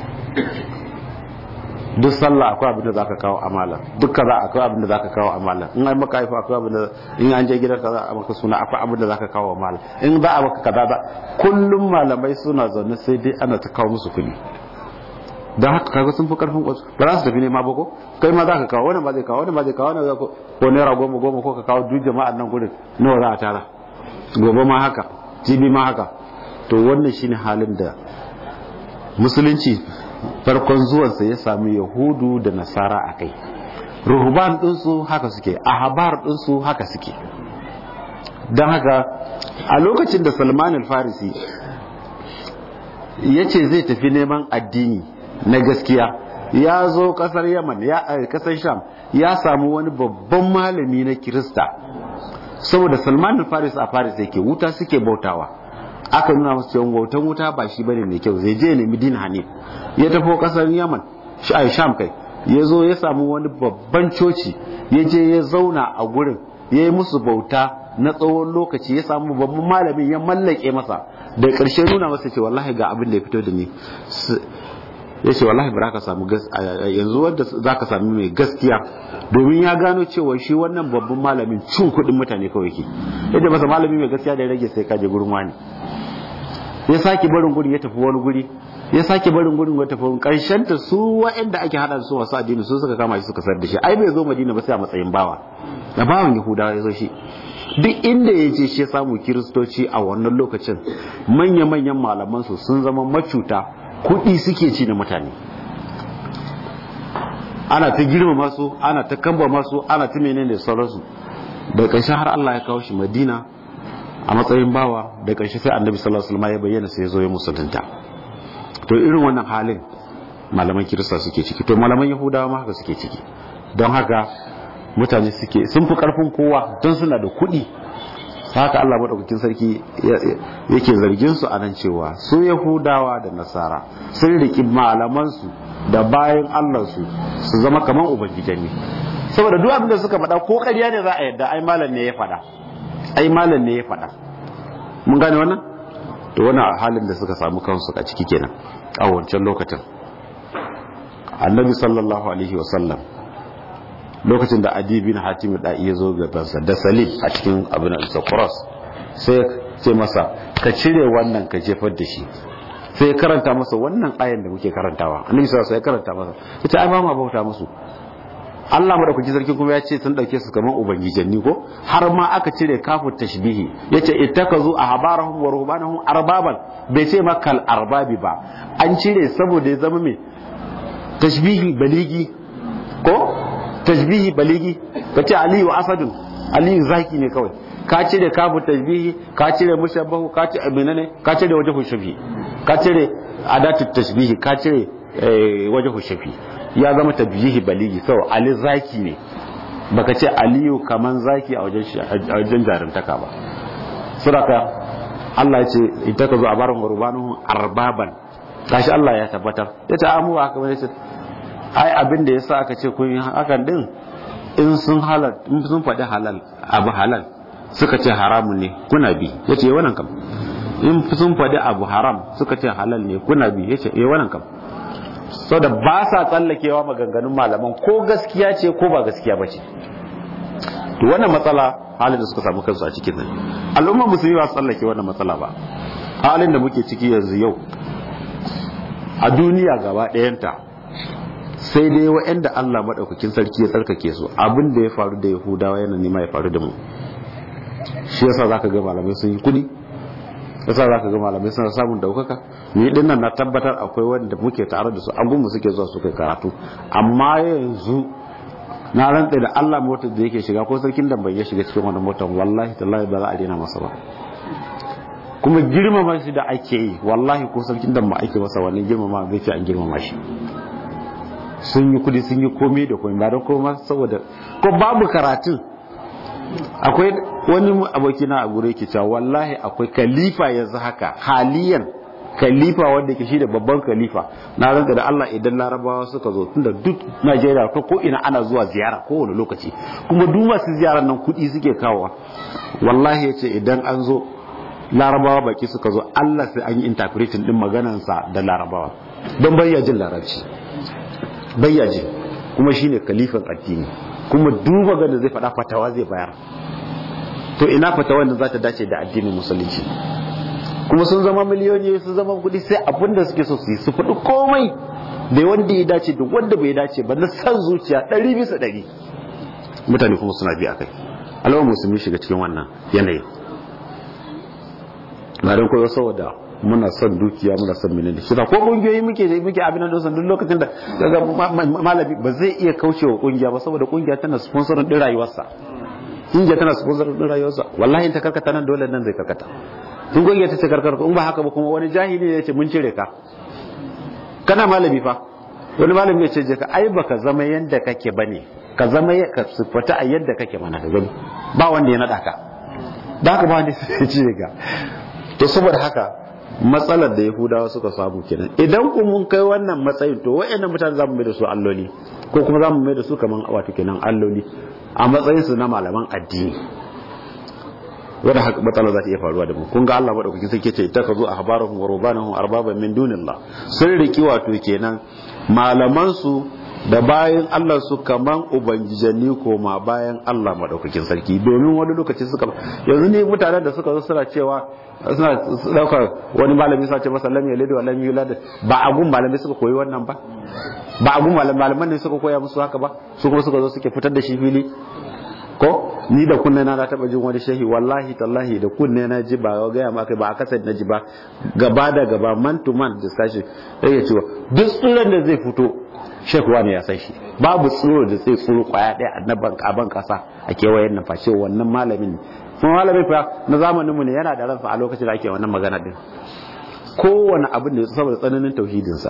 duk sallah akwai abin da zaka kawo amala duk kaza akwai abin da zaka kawo amala in an maka haifa akwai abin da in an je gidan kaza a maka suna akwai abin da zaka kawo amala in za a maka kaza za kullum malamai suna zaune sai dai ana ta kawo musu kuɗi don haka kaga sun fi karfin kwasu ba za su tafi nema ba ko kai ma za ka kawo wani ba zai kawo wani ba zai kawo wani ko ko naira goma goma ko ka kawo duk jama'an nan gudun nawa za a tara gobe ma haka jibi ma haka to wannan shine halin da musulunci farkon zuwansa ya sami yahudu da nasara a kai ruhuban ɗinsu haka suke ahabar ɗinsu haka suke don haka a lokacin da salman al-farisi ya ce zai tafi neman addini na gaskiya ya zo kasar yaman ya kasar sham ya samu wani babban malami na kirista saboda salman al-faris a faris yake wuta suke bautawa aka nuna masu cewa bautan wuta ba shi bane mai kyau zai je nemi din hanif ya tafi kasar yaman sham kai ya zo ya samu wani babban coci ya je ya zauna a gurin ya yi musu bauta na tsawon lokaci ya samu babban malamin ya mallake masa da ƙarshe nuna masa ce wallahi ga abin da ya fito da ni ya ce wallahi ba ka samu yanzu wanda za ka sami mai gaskiya domin ya gano cewa shi wannan babban malamin cin kuɗin mutane kawai ke yadda masa malami mai gaskiya da ya rage sai kaje gurin wani ya sake barin gurin ya tafi wani guri ya sake barin gurin ya tafi wani karshen ta su waɗanda ake hada su wasu addini su suka kama shi suka sar da shi ai bai zo madina ba sai a matsayin bawa da bawan yahudawa ya zo shi duk inda ya je shi ya samu kiristoci a wannan lokacin manya-manyan malamansu sun zama macuta kuɗi suke ci na mutane ana ta girma masu ana ta kamba masu ana ta menene da sauransu da ƙarshe har Allah ya kawo shi Madina a matsayin bawa da ƙarshe sai Annabi sallallahu alaihi wasallam ya bayyana sai ya zo ya musulunta to irin wannan halin malaman Kirista suke ciki to malaman Yahudawa ma haka suke ciki don haka mutane suke sun fi karfin kowa don suna da kuɗi haka Allah maɗaukakin sarki yake zargin su a nan cewa su Yahudawa da Nasara sun riki malamansu da bayan Allah su su zama kaman ubangijanni saboda duk abin da suka faɗa ko ƙarya ne za a yadda ai malam ne ya faɗa ai malam ne ya faɗa mun gane wannan to wannan halin da suka samu kansu a ciki kenan a wancan lokacin annabi sallallahu alaihi wasallam lokacin da adi bin hatim da iya zo gabansa da salim a cikin abin da cross sai ce masa ka cire wannan ka jefar da shi sai ya karanta masa wannan ayan da muke karantawa annabi sallallahu alaihi ya karanta masa yace ai ba ma bauta musu Allah madaukaki sarki kuma ya ce sun dauke su kaman ubangijanni ko har ma aka cire kafu tashbihi yace ittakazu ahbarahum wa ruhbanahum arbaban bai ce ma kal arbabi ba an cire saboda ya zama me tashbihi baligi ko tashbihi baligi kace aliyu asadun aliyu zaki ne kawai ka cire kafu tashbihi ka cire mushabbahu ka cire menene ka cire wajhu shafi ka cire adatu tashbihi ka cire wajhu shafi ya zama tabjihi baligi sau ali zaki ne baka ce aliyu kaman zaki a wajen jarumtaka ba suraka Allah ya ce ita ka zo a barin gurbanu arbaban kashi Allah ya tabbatar ya ce amu haka wani ce ai abin da yasa aka ce kun yi hakan din in sun halal in sun faɗi halal abu halal suka ce haramun ne kuna bi ya ce wannan kam in sun faɗi abu haram suka ce halal ne kuna bi ya ce eh wannan kam so da ba sa tsallakewa maganganun malaman ko gaskiya ce ko ba gaskiya ba ce to wannan matsala halin da suka samu kansu a cikin nan al'ummar musulmi ba su tsallake wannan matsala ba halin da muke ciki yanzu yau a duniya gaba ɗayanta sai dai wa'anda Allah maɗaukakin sarki ya tsarkake su abin da ya faru da yahudawa yana nema ya faru da mu shi yasa zaka ga malamai sun yi kuɗi yasa zaka ga malamai suna samun daukaka ni din nan na tabbatar akwai wanda muke tare da su abun mu suke zuwa su kai karatu amma yanzu na rantsa da Allah motar da yake shiga ko sarkin da bai ya shiga cikin wannan motar wallahi tallahi ba za a daina masa ba kuma girmama shi da ake yi wallahi ko sarkin da ba ake masa wannan girmama zai fi an girmama shi sun yi kudi sun yi komai da komai ba da koma saboda ko babu karatun akwai wani abokina a gure ke cewa wallahi akwai kalifa yanzu haka haliyan kalifa wanda ke shi da babban kalifa na ranka da Allah idan larabawa suka zo tunda duk Najeriya ko ko ina ana zuwa ziyara kowane lokaci kuma duk masu ziyarar nan kuɗi suke kawowa wallahi yace idan an zo larabawa baki suka zo Allah sai an yi interpreting din maganansa da larabawa don bayya jin larabci bayya ji kuma shine kalifan addini kuma duba ga da zai faɗa fatawa zai bayar to ina fatawa da za ta dace da addinin musulunci kuma sun zama miliyoni sun zama kudi sai abin da suke so su yi su faɗi komai da wanda ya dace da wanda bai dace ba na san zuciya ɗari bisa ɗari mutane kuma suna biya kai alawar musulmi shiga cikin wannan yanayin na don koyo saboda muna son dukiya muna son menene shi ko kungiyoyi muke muke abin da duk lokacin da daga malami ba zai iya kaucewa kungiya ba saboda kungiya tana sponsorin din rayuwarsa kungiya tana sponsorin din rayuwarsa wallahi ta karkata nan dole nan zai karkata in kungiya ta ce karkata in ba haka ba kuma wani jahili ne ya ce mun cire ka kana malami fa wani malami ya ce je ka ai baka zama yanda kake bane ka zama ka sifata a yadda kake mana ka gani ba wanda ya nada ka da haka ba wanda ya ce ka to saboda haka matsalar da yahudawa suka samu kenan idan ku mun kai wannan matsayin to wayannan mutane zamu mai da su alloli ko kuma zamu mai da su kaman wato kenan alloli a matsayin su na malaman addini wanda haka matsala za ta iya faruwa da mu kun ga Allah madaukakin sai ce ta kazo ahbarahum wa rubanahum arbaban min dunillah sun riki wato kenan malaman su da bayan Allah su kaman ubangijanni koma bayan Allah madaukakin sarki domin wani lokaci suka yanzu ne mutanen da suka zo suna cewa suna daukar wani malami sa ce masa lam yalid wa lam yulad ba a gun malami suka koyi wannan ba ba a gun malaman ne suka koya musu haka ba su kuma suka zo suke fitar da shi fili ko ni da kunne na na taba jin wani shehi wallahi tallahi da kunne na ji ba ga ya maka ba a kasar na ji ba gaba da gaba man to man discussion yake cewa duk tsuran da zai fito shek wani ya san shi babu tsoro da zai tsoro kwaya daya annaban kaban kasa a kewayen nan fashe wannan malamin kuma malamin fa na zamaninmu ne yana da ransa a lokacin da ake wannan magana din kowane abin da saboda tsananin tauhidinsa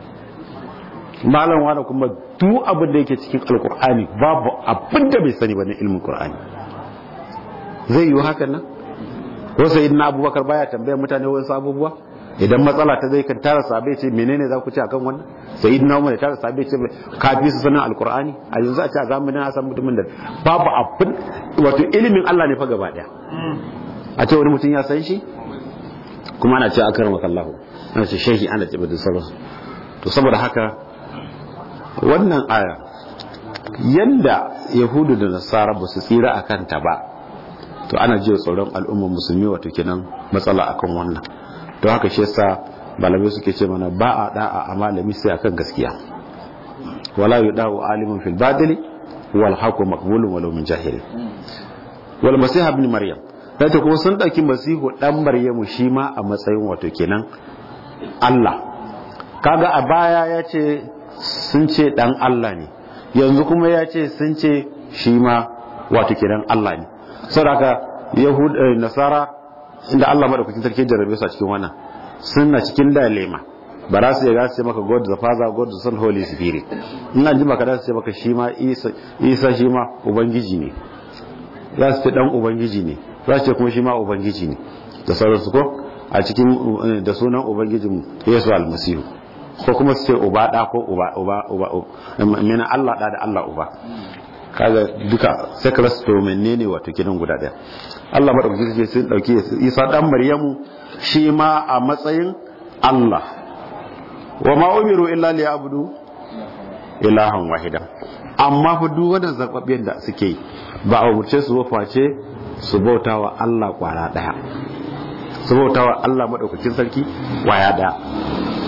malam wani kuma duk abin da yake cikin alkur'ani babu abin da bai sani ba na ilmin qur'ani zai yi hakan nan ko sai na abubakar baya tambayar mutane wasu abubuwa idan matsala ta zai kan tara sabai ce menene za ku ce akan wannan sai idina umar tara sabai ce kafi su sanin alkur'ani a yanzu a ce a zamanin a san mutumin da babu abin wato ilimin Allah ne fa gaba daya a ce wani mutum ya san shi kuma ana ce akar makallahu ana ce shehi ana ce bada sauransu to saboda haka wannan aya yanda yahudu da nasara ba su tsira a kanta ba to ana jiya tsoron al'ummar musulmi wato kenan matsala akan wannan don haka shi yasa malamai suke ce mana ba a da'a a malami sai akan gaskiya wala yudau alimun fil badili wal haqu maqbulun walau min jahil wal masih ibn maryam sai kuma sun dauki masihu dan maryamu shi ma a matsayin wato kenan Allah kaga a baya ya ce sun ce dan Allah ne yanzu kuma ya ce sun ce shi ma wato kenan Allah ne saboda yahud nasara inda Allah madaukakin sarki jarrabe su a cikin wannan suna cikin dalema ba za su yaga su ce maka God the Father God the Son Holy Spirit ina ji maka za su ce maka shi ma Isa shi ma ubangiji ne za su ce dan ubangiji ne za su ce kuma shi ma ubangiji ne da sauransu ko a cikin da sunan ubangijin Yesu almasihu ko kuma su ce uba da ko uba uba uba mena Allah da da Allah uba kaga duka sai ka rasa to menene wato kidan guda daya Allah madaukaki ce sun dauke Isa dan Maryamu shi ma a matsayin Allah wa ma umiru illa liya'budu ilahan wahidan amma fa duk wannan zababben da suke ba a umurce su ba face su bautawa Allah kwara daya su bautawa Allah madaukakin sarki kwaya daya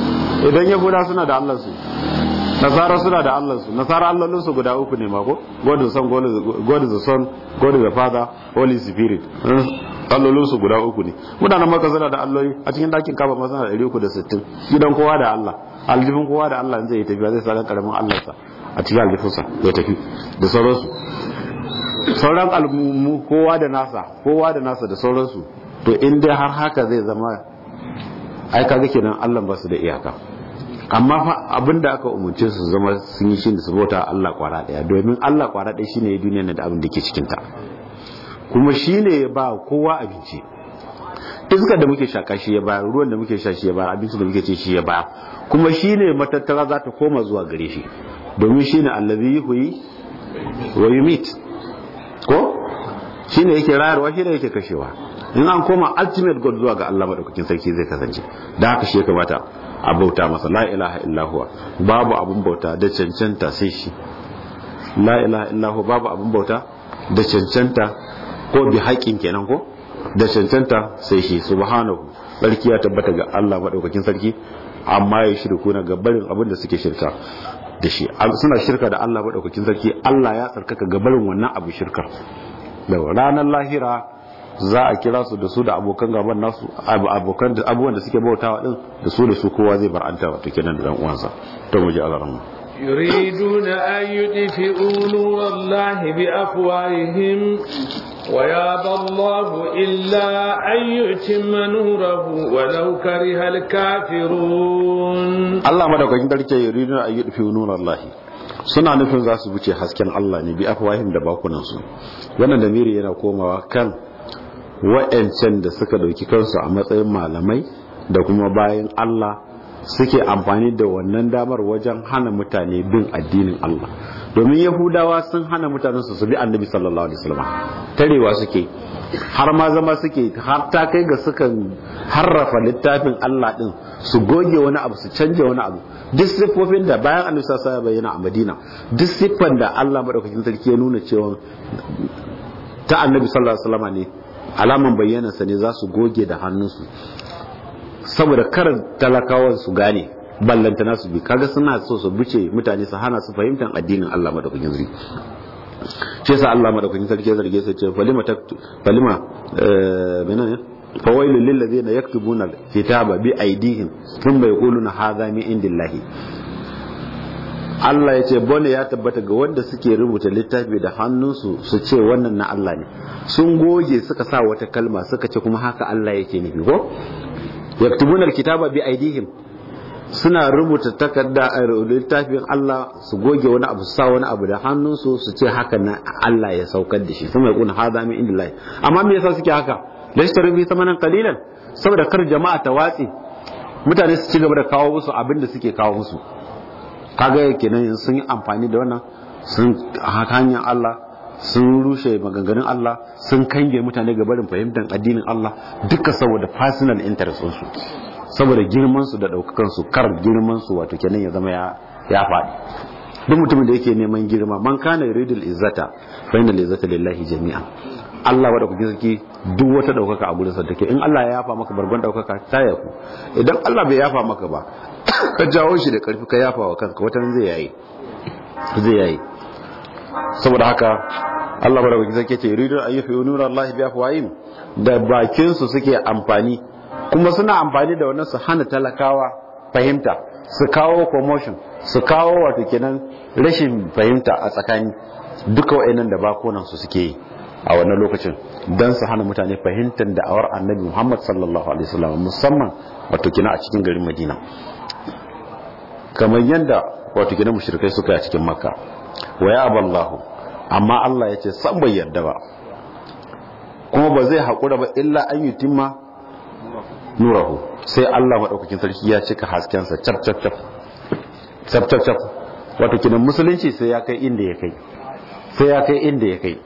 idan yahuda suna da Allah su nasara suna da Allah su nasara allolin su guda uku ne mako god the son god the son god the father holy spirit allolin su guda uku ne mutanen maka suna da alloli a cikin dakin kaba ma suna da 360 gidan kowa da Allah aljifin kowa da Allah zai tafiya zai sa karamin Allah sa a cikin aljifinsa ya tafi da sauransu sauran al'ummu kowa da nasa kowa da nasa da sauransu to in dai har haka zai zama ai kaga kenan Allah ba su da iyaka amma fa abinda aka umurce su zama sun yi shine su bauta Allah kwara daya domin Allah kwara daya shine duniyar da abin da ke cikin ta kuma shine ya ba kowa abinci iskar da muke shaka shi ya ba ruwan da muke sha shi ya ba abinci da muke ci shi ya ba kuma shine matattara za ta koma zuwa gare shi domin shine allazi yuhyi wa yumit ko shine yake rayarwa shine yake kashewa in an koma ultimate god zuwa ga Allah madaukakin sarki zai kasance da haka shi ya kamata a bauta masa la ilaha illa huwa babu abun bauta da cancanta sai shi la ilaha illa huwa babu abun bauta da cancanta ko bi haƙin kenan ko da cancanta sai shi subhanahu sarki ya tabbata ga Allah madaukakin sarki amma ya shirku na ga barin abin da suke shirka da shi suna shirka da Allah madaukakin sarki Allah ya tsarkaka ga barin wannan abu shirkar da ranar lahira za a kira su da su da abokan gaban nasu abokan da abubuwan da suke bautawa din da su da su kowa zai bar anta wato kenan da dan uwansa to mu ji alaran يريدون أن يطفئوا نور الله بأفواههم ويابى الله إلا أن يتم نوره ولو كره الكافرون الله ما دوka kin ce yuridun an yudfi nur Allah suna nufin za su wuce hasken Allah ne bi afwahim da bakunan su wannan da miri yana komawa kan wa'ancan da suka dauki kansu a matsayin malamai da kuma bayan Allah suke amfani da wannan damar wajen hana mutane bin addinin Allah domin yahudawa sun hana mutanen su bi annabi sallallahu alaihi wasallam tarewa suke har ma zama suke har ta kai ga sukan harrafa littafin Allah din su goge wani abu su canja wani abu duk siffofin da bayan annabi sallallahu alaihi bayyana a Madina duk siffan da Allah madaukakin sarki ya nuna cewa ta annabi sallallahu alaihi wasallam ne alaman bayyanarsa ne za su goge da hannunsu saboda karar talakawan su gane ballanta nasu bi kaga suna so su buce mutane su hana su fahimtar addinin Allah madaukakin sarki shi yasa Allah madaukakin sarki ya zarge su ce falima taktu falima eh menene fawailu lil ladina yaktubuna kitaba bi aidihim thumma yaquluna hadha min indillahi Allah ya ce bone ya tabbata ga wanda suke rubuta littafi da hannunsu su ce wannan na Allah ne sun goge suka sa wata kalma suka ce kuma haka Allah yake nufi ko yaktubuna alkitaba bi aidihim suna rubuta takarda a littafin Allah su goge wani abu su sa wani abu da hannunsu su ce haka na Allah ya saukar da shi kuma ya kuna hada min indillahi amma me yasa suke haka da shi tarbi samanan qalilan saboda kar jama'a ta watsi mutane su ci gaba da kawo musu abin da suke kawo musu kaga kenan sun yi amfani da wannan sun hanyar Allah sun rushe maganganun Allah sun kange mutane ga barin fahimtar addinin Allah duka saboda personal interest su saboda girman su da daukakan su kar girman su wato kenan ya zama ya ya faɗi duk mutumin da yake neman girma man kana yuridul izzata fa inna izzata lillahi jami'an Allah wa da kuke saki duk wata daukaka a gurin sa take in Allah ya yafa maka bargon daukaka ta yafu idan Allah bai yafa maka ba ka jawo shi da karfi ka yafa wa kanka watan zai yayi zai yayi saboda haka Allah baraka zai ce yuridu an yufi nura Allah bi afwahim da bakin su suke amfani kuma suna amfani da wannan su hana talakawa fahimta su kawo promotion su kawo wato kenan rashin fahimta a tsakani duka wa'annan da bakunan su suke yi a wannan lokacin dan su hana mutane fahimtar da awar annabi Muhammad sallallahu alaihi wasallam musamman wato kina a cikin garin Madina kamar yadda wato gina mushrikai suka yi a cikin makka wa ya aballahu amma Allah ya ce san bai yarda ba kuma ba zai haƙura ba illa an yi timma nurahu sai Allah maɗaukakin sarki ya cika haskensa cap cap cap cap cap cap wato kinan musulunci sai ya kai inda ya kai sai ya kai inda ya kai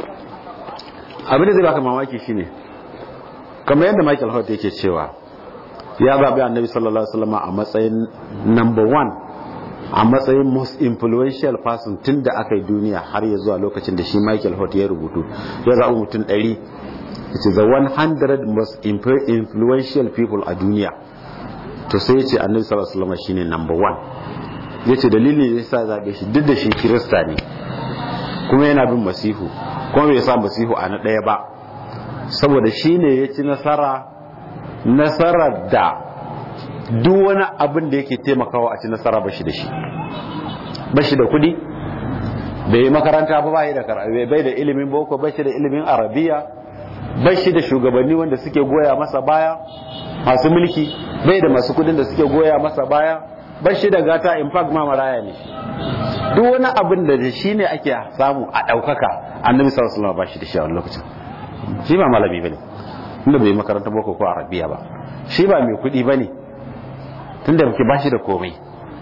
abin da zai baka mamaki shine kamar yadda Michael Hort yake cewa ya zaɓi annabi sallallahu alaihi wasallam a matsayin number one a matsayin most influential person tun da aka yi duniya har ya zuwa lokacin da shi Michael Hort ya rubutu ya zaɓi mutum ɗari it is the 100 most influential people a duniya to sai ya ce annabi sallallahu alaihi wasallam shine number one ya ce dalilin da sa zaɓe shi duk da shi kirista ne kuma yana bin masihu kuma bai sa masihu a na ɗaya ba saboda shi ne ya ci nasara nasarar da duk wani abin da yake taimakawa a ci nasara ba shi da shi ba shi da kudi bai yi makaranta ba bai da bai da ilimin boko ba shi da ilimin arabiya ba shi da shugabanni wanda suke goya masa baya masu mulki bai da masu kudin da suke goya masa baya ba shi da gata in fact ma maraya ne duk wani abin da shi ne ake samu a ɗaukaka annabi sallallahu alaihi wasallam ba shi da shi a wani lokacin shi ba malami bane tunda bai makaranta boko ko arabiya ba shi ba mai kuɗi bane tunda ke ba shi da komai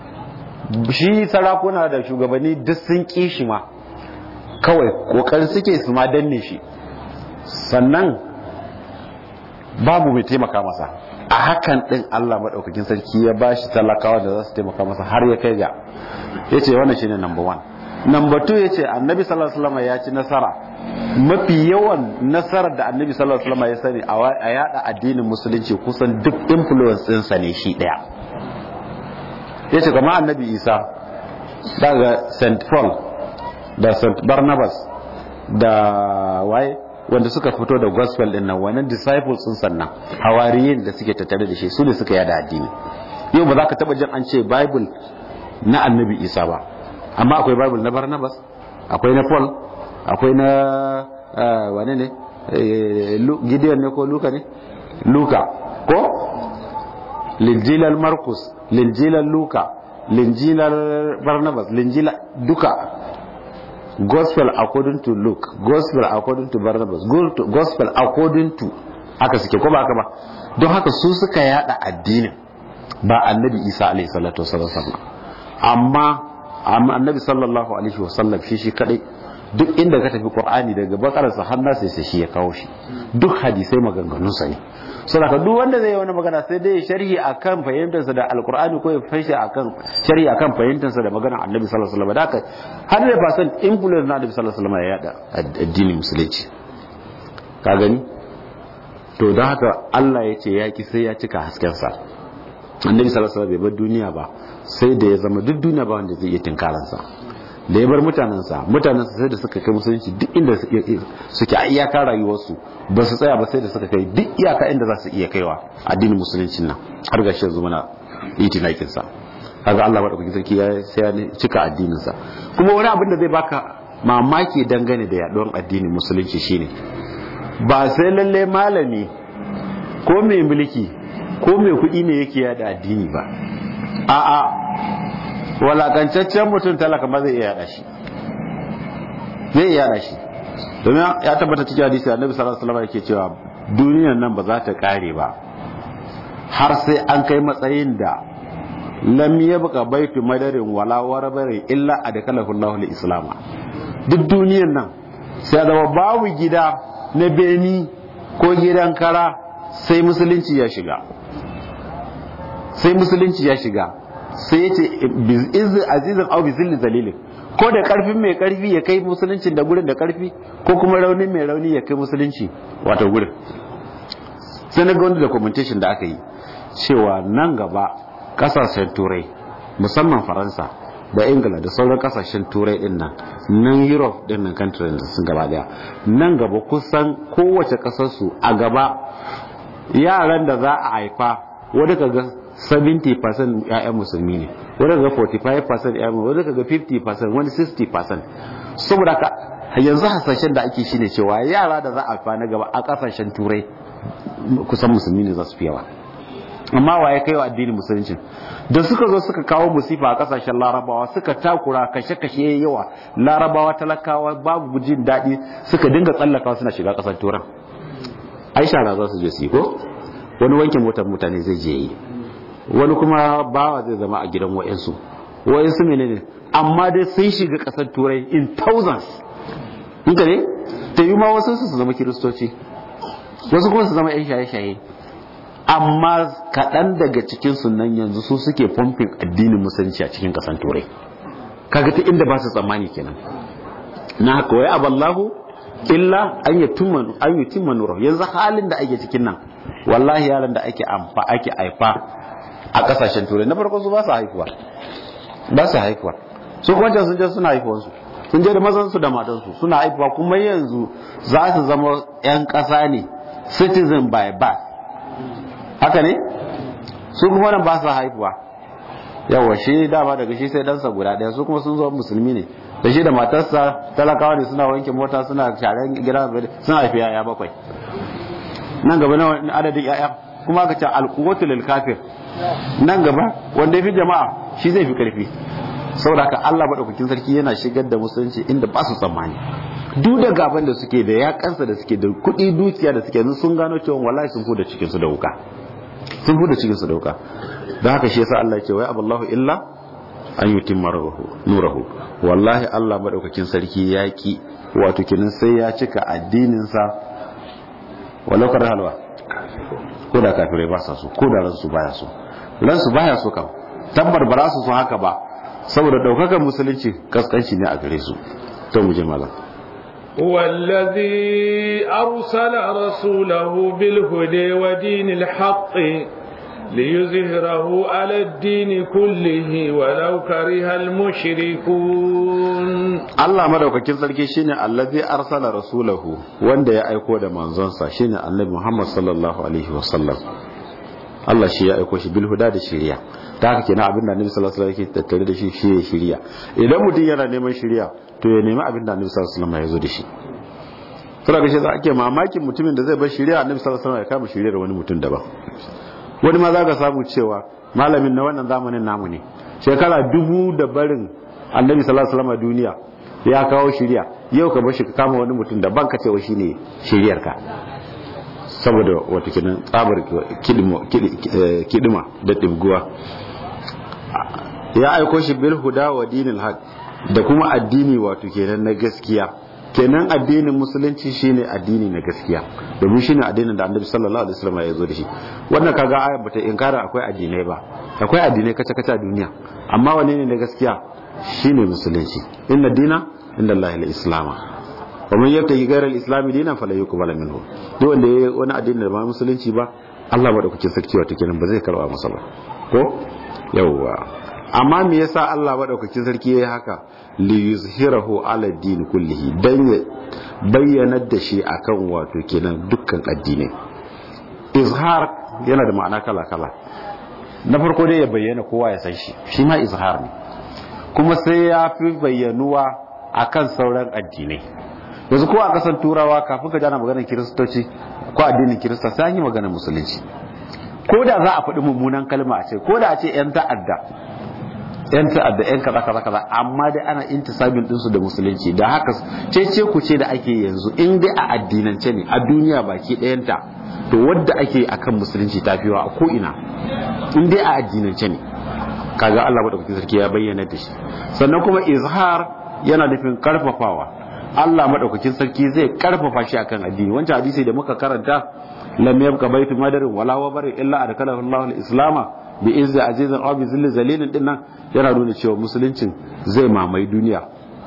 shi sarakuna da shugabanni duk sun ƙi shi ma kawai kokarin suke su ma danne shi sannan babu mai taimaka masa a hakan din Allah maɗaukakin sarki ya ba shi talakawa da za su taimaka masa har ya kai ga ya ce wannan shine number one number two ya ce annabi sallallahu alaihi wasallam ya ci nasara mafi yawan nasarar da annabi sallallahu alaihi wasallam ya sani a yada addinin musulunci kusan duk influence ɗinsa ne shi ɗaya ya ce kama annabi isa daga st paul da st barnabas da waye wanda suka fito da gospel din nan wannan disciples sun sannan hawariyin da suke tattare da shi su ne suka yada addini yau ba za ka taba jin an ce bible na annabi isa ba amma akwai bible na barnabas akwai na paul akwai na wane ne gideon ne ko luka ne luka ko linjilar marcus linjilar luka linjilar barnabas linjila duka gospel according to luke gospel according to barnabas gospel according to haka suke ko ba haka ba don haka su suka yada addinin ba annabi isa alaihi salatu wasallam amma annabi sallallahu alaihi wasallam shi shi kadai duk inda ka tafi qur'ani daga bakararsa har nasa sai shi ya kawo shi duk hadisai maganganun sa ne saboda duk wanda zai yi wani magana sai dai sharhi akan fahimtar sa da alqur'ani ko ya fashi akan sharhi akan fahimtar sa da maganar annabi sallallahu alaihi wasallam da haka har da fasan influence na annabi sallallahu alaihi wasallam ya yada addinin musulunci ka gani to don haka Allah ya ce yaki sai ya cika hasken sa annabi sallallahu alaihi wasallam bai bar duniya ba sai da ya zama duk duniya ba wanda zai iya tinkaransa da ya bar mutanensa mutanensa sai da suka kai musulunci duk inda suke a iyaka rayuwarsu ba su tsaya ba sai da suka kai duk iyaka inda za su iya kaiwa addinin musuluncin nan har ga shi yanzu muna itinakin sa kaga Allah madaukakin sarki ya sai ya cika addinin sa kuma wani abin da zai baka mamaki dangane da yaduwar addinin musulunci shine ba sai lalle malami ko mai mulki ko mai kuɗi ne yake yada addini ba a'a walakancaccen mutum talaka ma zai iya yada shi zai iya yada shi domin ya tabbata cikin hadisi annabi sallallahu alaihi wasallam yake cewa duniyar nan ba za ta kare ba har sai an kai matsayin da lam yabqa baitu madarin wala warabari illa adkalahu Allahu al-islam duk duniyar nan sai zama babu gida na beni ko gidan kara sai musulunci ya shiga sai musulunci ya shiga sai ya ce izin azizin au bi zilli zalilin ko da karfin mai karfi ya kai musuluncin da gurin da karfi ko kuma raunin mai rauni ya kai musulunci wato gurin sai na ga wani documentation da aka yi cewa nan gaba kasashen turai musamman faransa da ingila da sauran kasashen turai din nan nan europe din nan country da sun gaba daya nan gaba kusan kowace kasarsu a gaba yaran da za a haifa wadda ka ga 70% ‘ya'yan musulmi ne wani ga 45% ‘ya'yan wani ga 50% wani 60% saboda ka yanzu hasashen da ake shine cewa yara da za a fa na gaba a kasashen turai kusan musulmi ne za su fi yawa amma wa ya kai wa addinin musulunci da suka zo suka kawo musifa a kasashen larabawa suka takura kashe-kashe yawa larabawa talakawa babu jin daɗi suka dinga tsallakawa suna shiga ƙasar turan aisha na za su je su yi ko wani wankin motar mutane zai je yi wani kuma bawa zai zama a gidan wa'insu wa'insu menene amma dai sun shiga kasar turai in thousands inda ne ta yi ma wasu su zama kiristoci wasu kuma su zama yan shaye-shaye amma kaɗan daga cikin sunan yanzu su suke fomfin addinin musulunci a cikin kasar turai kaga ta inda ba su tsammani kenan na haka wai aballahu illa an yi timma nura yanzu halin da ake cikin nan wallahi yaran da ake amfa ake aifa a kasashen turai na farko su ba su haihuwa ba su haihuwa su kuma sun je suna haihuwansu sun je da mazansu da matansu suna haifuwa kuma yanzu za su zama 'yan ƙasa ne citizen by birth haka ne su kuma nan ba su haifuwa yawa shi dama daga shi sai ɗansa guda ɗaya su kuma sun zo musulmi ne da shi da matarsa talakawa ne suna wanke mota suna sharan gida suna haifi yaya bakwai nan gaba na adadin yaya kuma aka ce alkuwatu lil kafir nan gaba wanda ya fi jama'a shi zai fi karfi saboda haka Allah madaukakin sarki yana shigar da musulunci inda ba su tsammani duk da gaban da suke da yakansa da suke da kuɗi dukiya da suke sun gano cewa wallahi sun fuda cikin su da wuka sun fuda cikin su da wuka don haka shi yasa Allah ya ce wai aballahu illa an yutimma nurahu wallahi Allah madaukakin sarki ya ki wato kinin sai ya cika addinin sa walau kar halwa ko da kafirai ba sa so ko da ransu baya so ransu baya so kam tabbar ba za su so haka ba saboda daukakan musulunci kaskanci ne a gare su to mu je malam هو الذي أرسل رسوله بالهدى ودين الحق ليظهره على الدين كله ولو كره المشركون Allah madaukakin sarki shine allazi arsala rasulahu wanda ya aiko da manzonsa shine annabi Muhammad sallallahu alaihi wasallam Allah shi ya aiko shi bil huda da shiriya ta haka kenan abin da annabi sallallahu alaihi wasallam yake tattare da shi shi ya shiriya idan mutum yana neman shiriya to ya nemi abin da annabi sallallahu alaihi wasallam ya zo da shi saboda shi za ake mamakin mutumin da zai bar shiriya annabi sallallahu alaihi wasallam ya kama shiriyar wani mutum daban wani ma za ka samu cewa malamin na wannan zamanin namu ne shekara dubu da barin annabi sallallahu alaihi wasallam duniya ya kawo shiriya yau ka bar shi ka kama wani mutum daban ka cewa shine shiriyar ka saboda wata kinan tsabar kidima da ɗibguwa ya aiko shi bil huda wa dinil haq da kuma addini wato kenan na gaskiya kenan addinin musulunci shine addini na gaskiya domin shine addinin da annabi sallallahu alaihi wasallam ya zo da shi wannan kaga ayat bata inkara akwai addinai ba akwai addinai kace kace a duniya amma wane ne na gaskiya shine musulunci inna dina inda Allah al-islama wa man yabtaghi ghayra al-islam dinan fala yuqbal minhu duk wanda yayi wani addini da ba musulunci ba Allah madaukakin sarki wato kenan ba zai karba masa ba ko yawwa amma me yasa Allah madaukakin sarki yayi haka li yuzhirahu ala din kullihi dan ya bayyana da shi akan wato kenan dukkan addinai izhar yana da ma'ana kala kala na farko dai ya bayyana kowa ya san shi shi ma izhar ne kuma sai ya fi bayyanuwa akan sauran addinai yanzu ko a kasan turawa kafin ka jana maganar kiristoci ko addinin kirista sai an yi maganar musulunci ko da za a faɗi mummunan kalma a ce ko da a ce 'yan ta'adda yan ta'adda yan kaza kaza kaza amma dai ana intisabin dinsu da musulunci da haka cece ku ce da ake yanzu in dai a addinance ne a duniya baki ɗayanta to wadda ake akan musulunci ta fiwa a ko'ina in dai a addinance ne kaga Allah madaukakin sarki ya bayyana da shi sannan kuma izhar yana nufin karfafawa Allah madaukakin sarki zai karfafa shi akan addini wancan hadisi da muka karanta lam yabqa baitu madarin wala wabarin illa adkalahu Allahu al-islama bi izzi azizin aw bi zilli zalilin din nan yana nuna cewa musuluncin zai mamaye duniya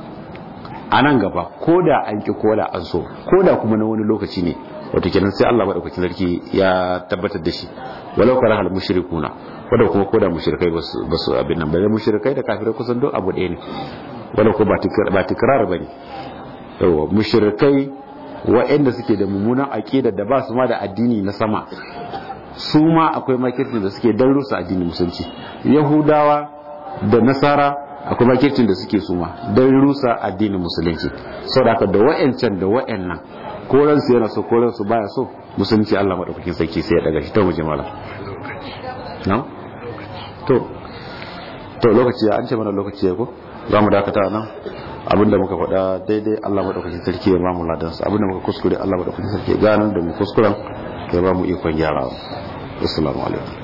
a nan gaba ko da an ki ko da an so ko da kuma na wani lokaci ne wato kenan sai Allah madaukakin sarki ya tabbatar da shi walau kara hal mushrikuna wanda kuma ko da mushrikai ba su abin nan ba mushrikai da kafirai kusan duk abu ɗaya ne wanda ko ba tikrar bane yawa mushrikai wa'anda suke da mummunan aqida da ba su ma da addini na sama su ma akwai makircin da suke dan rusa addinin musulunci yahudawa da nasara akwai makircin da suke suma dan rusa addinin musulunci saboda da wa'ancan da wa'annan ko ransu yana so ko ransu baya so musulunci Allah madaukakin sarki sai ya daga shi ta waje mala no to to lokaci an ce mana lokaci ya ko za mu dakata nan abinda muka faɗa daidai Allah madaukakin sarki ya ba mu ladansa abinda muka kuskure Allah madaukakin sarki ya gano da mu kuskuren ya ba mu ikon gyarawa assalamu alaikum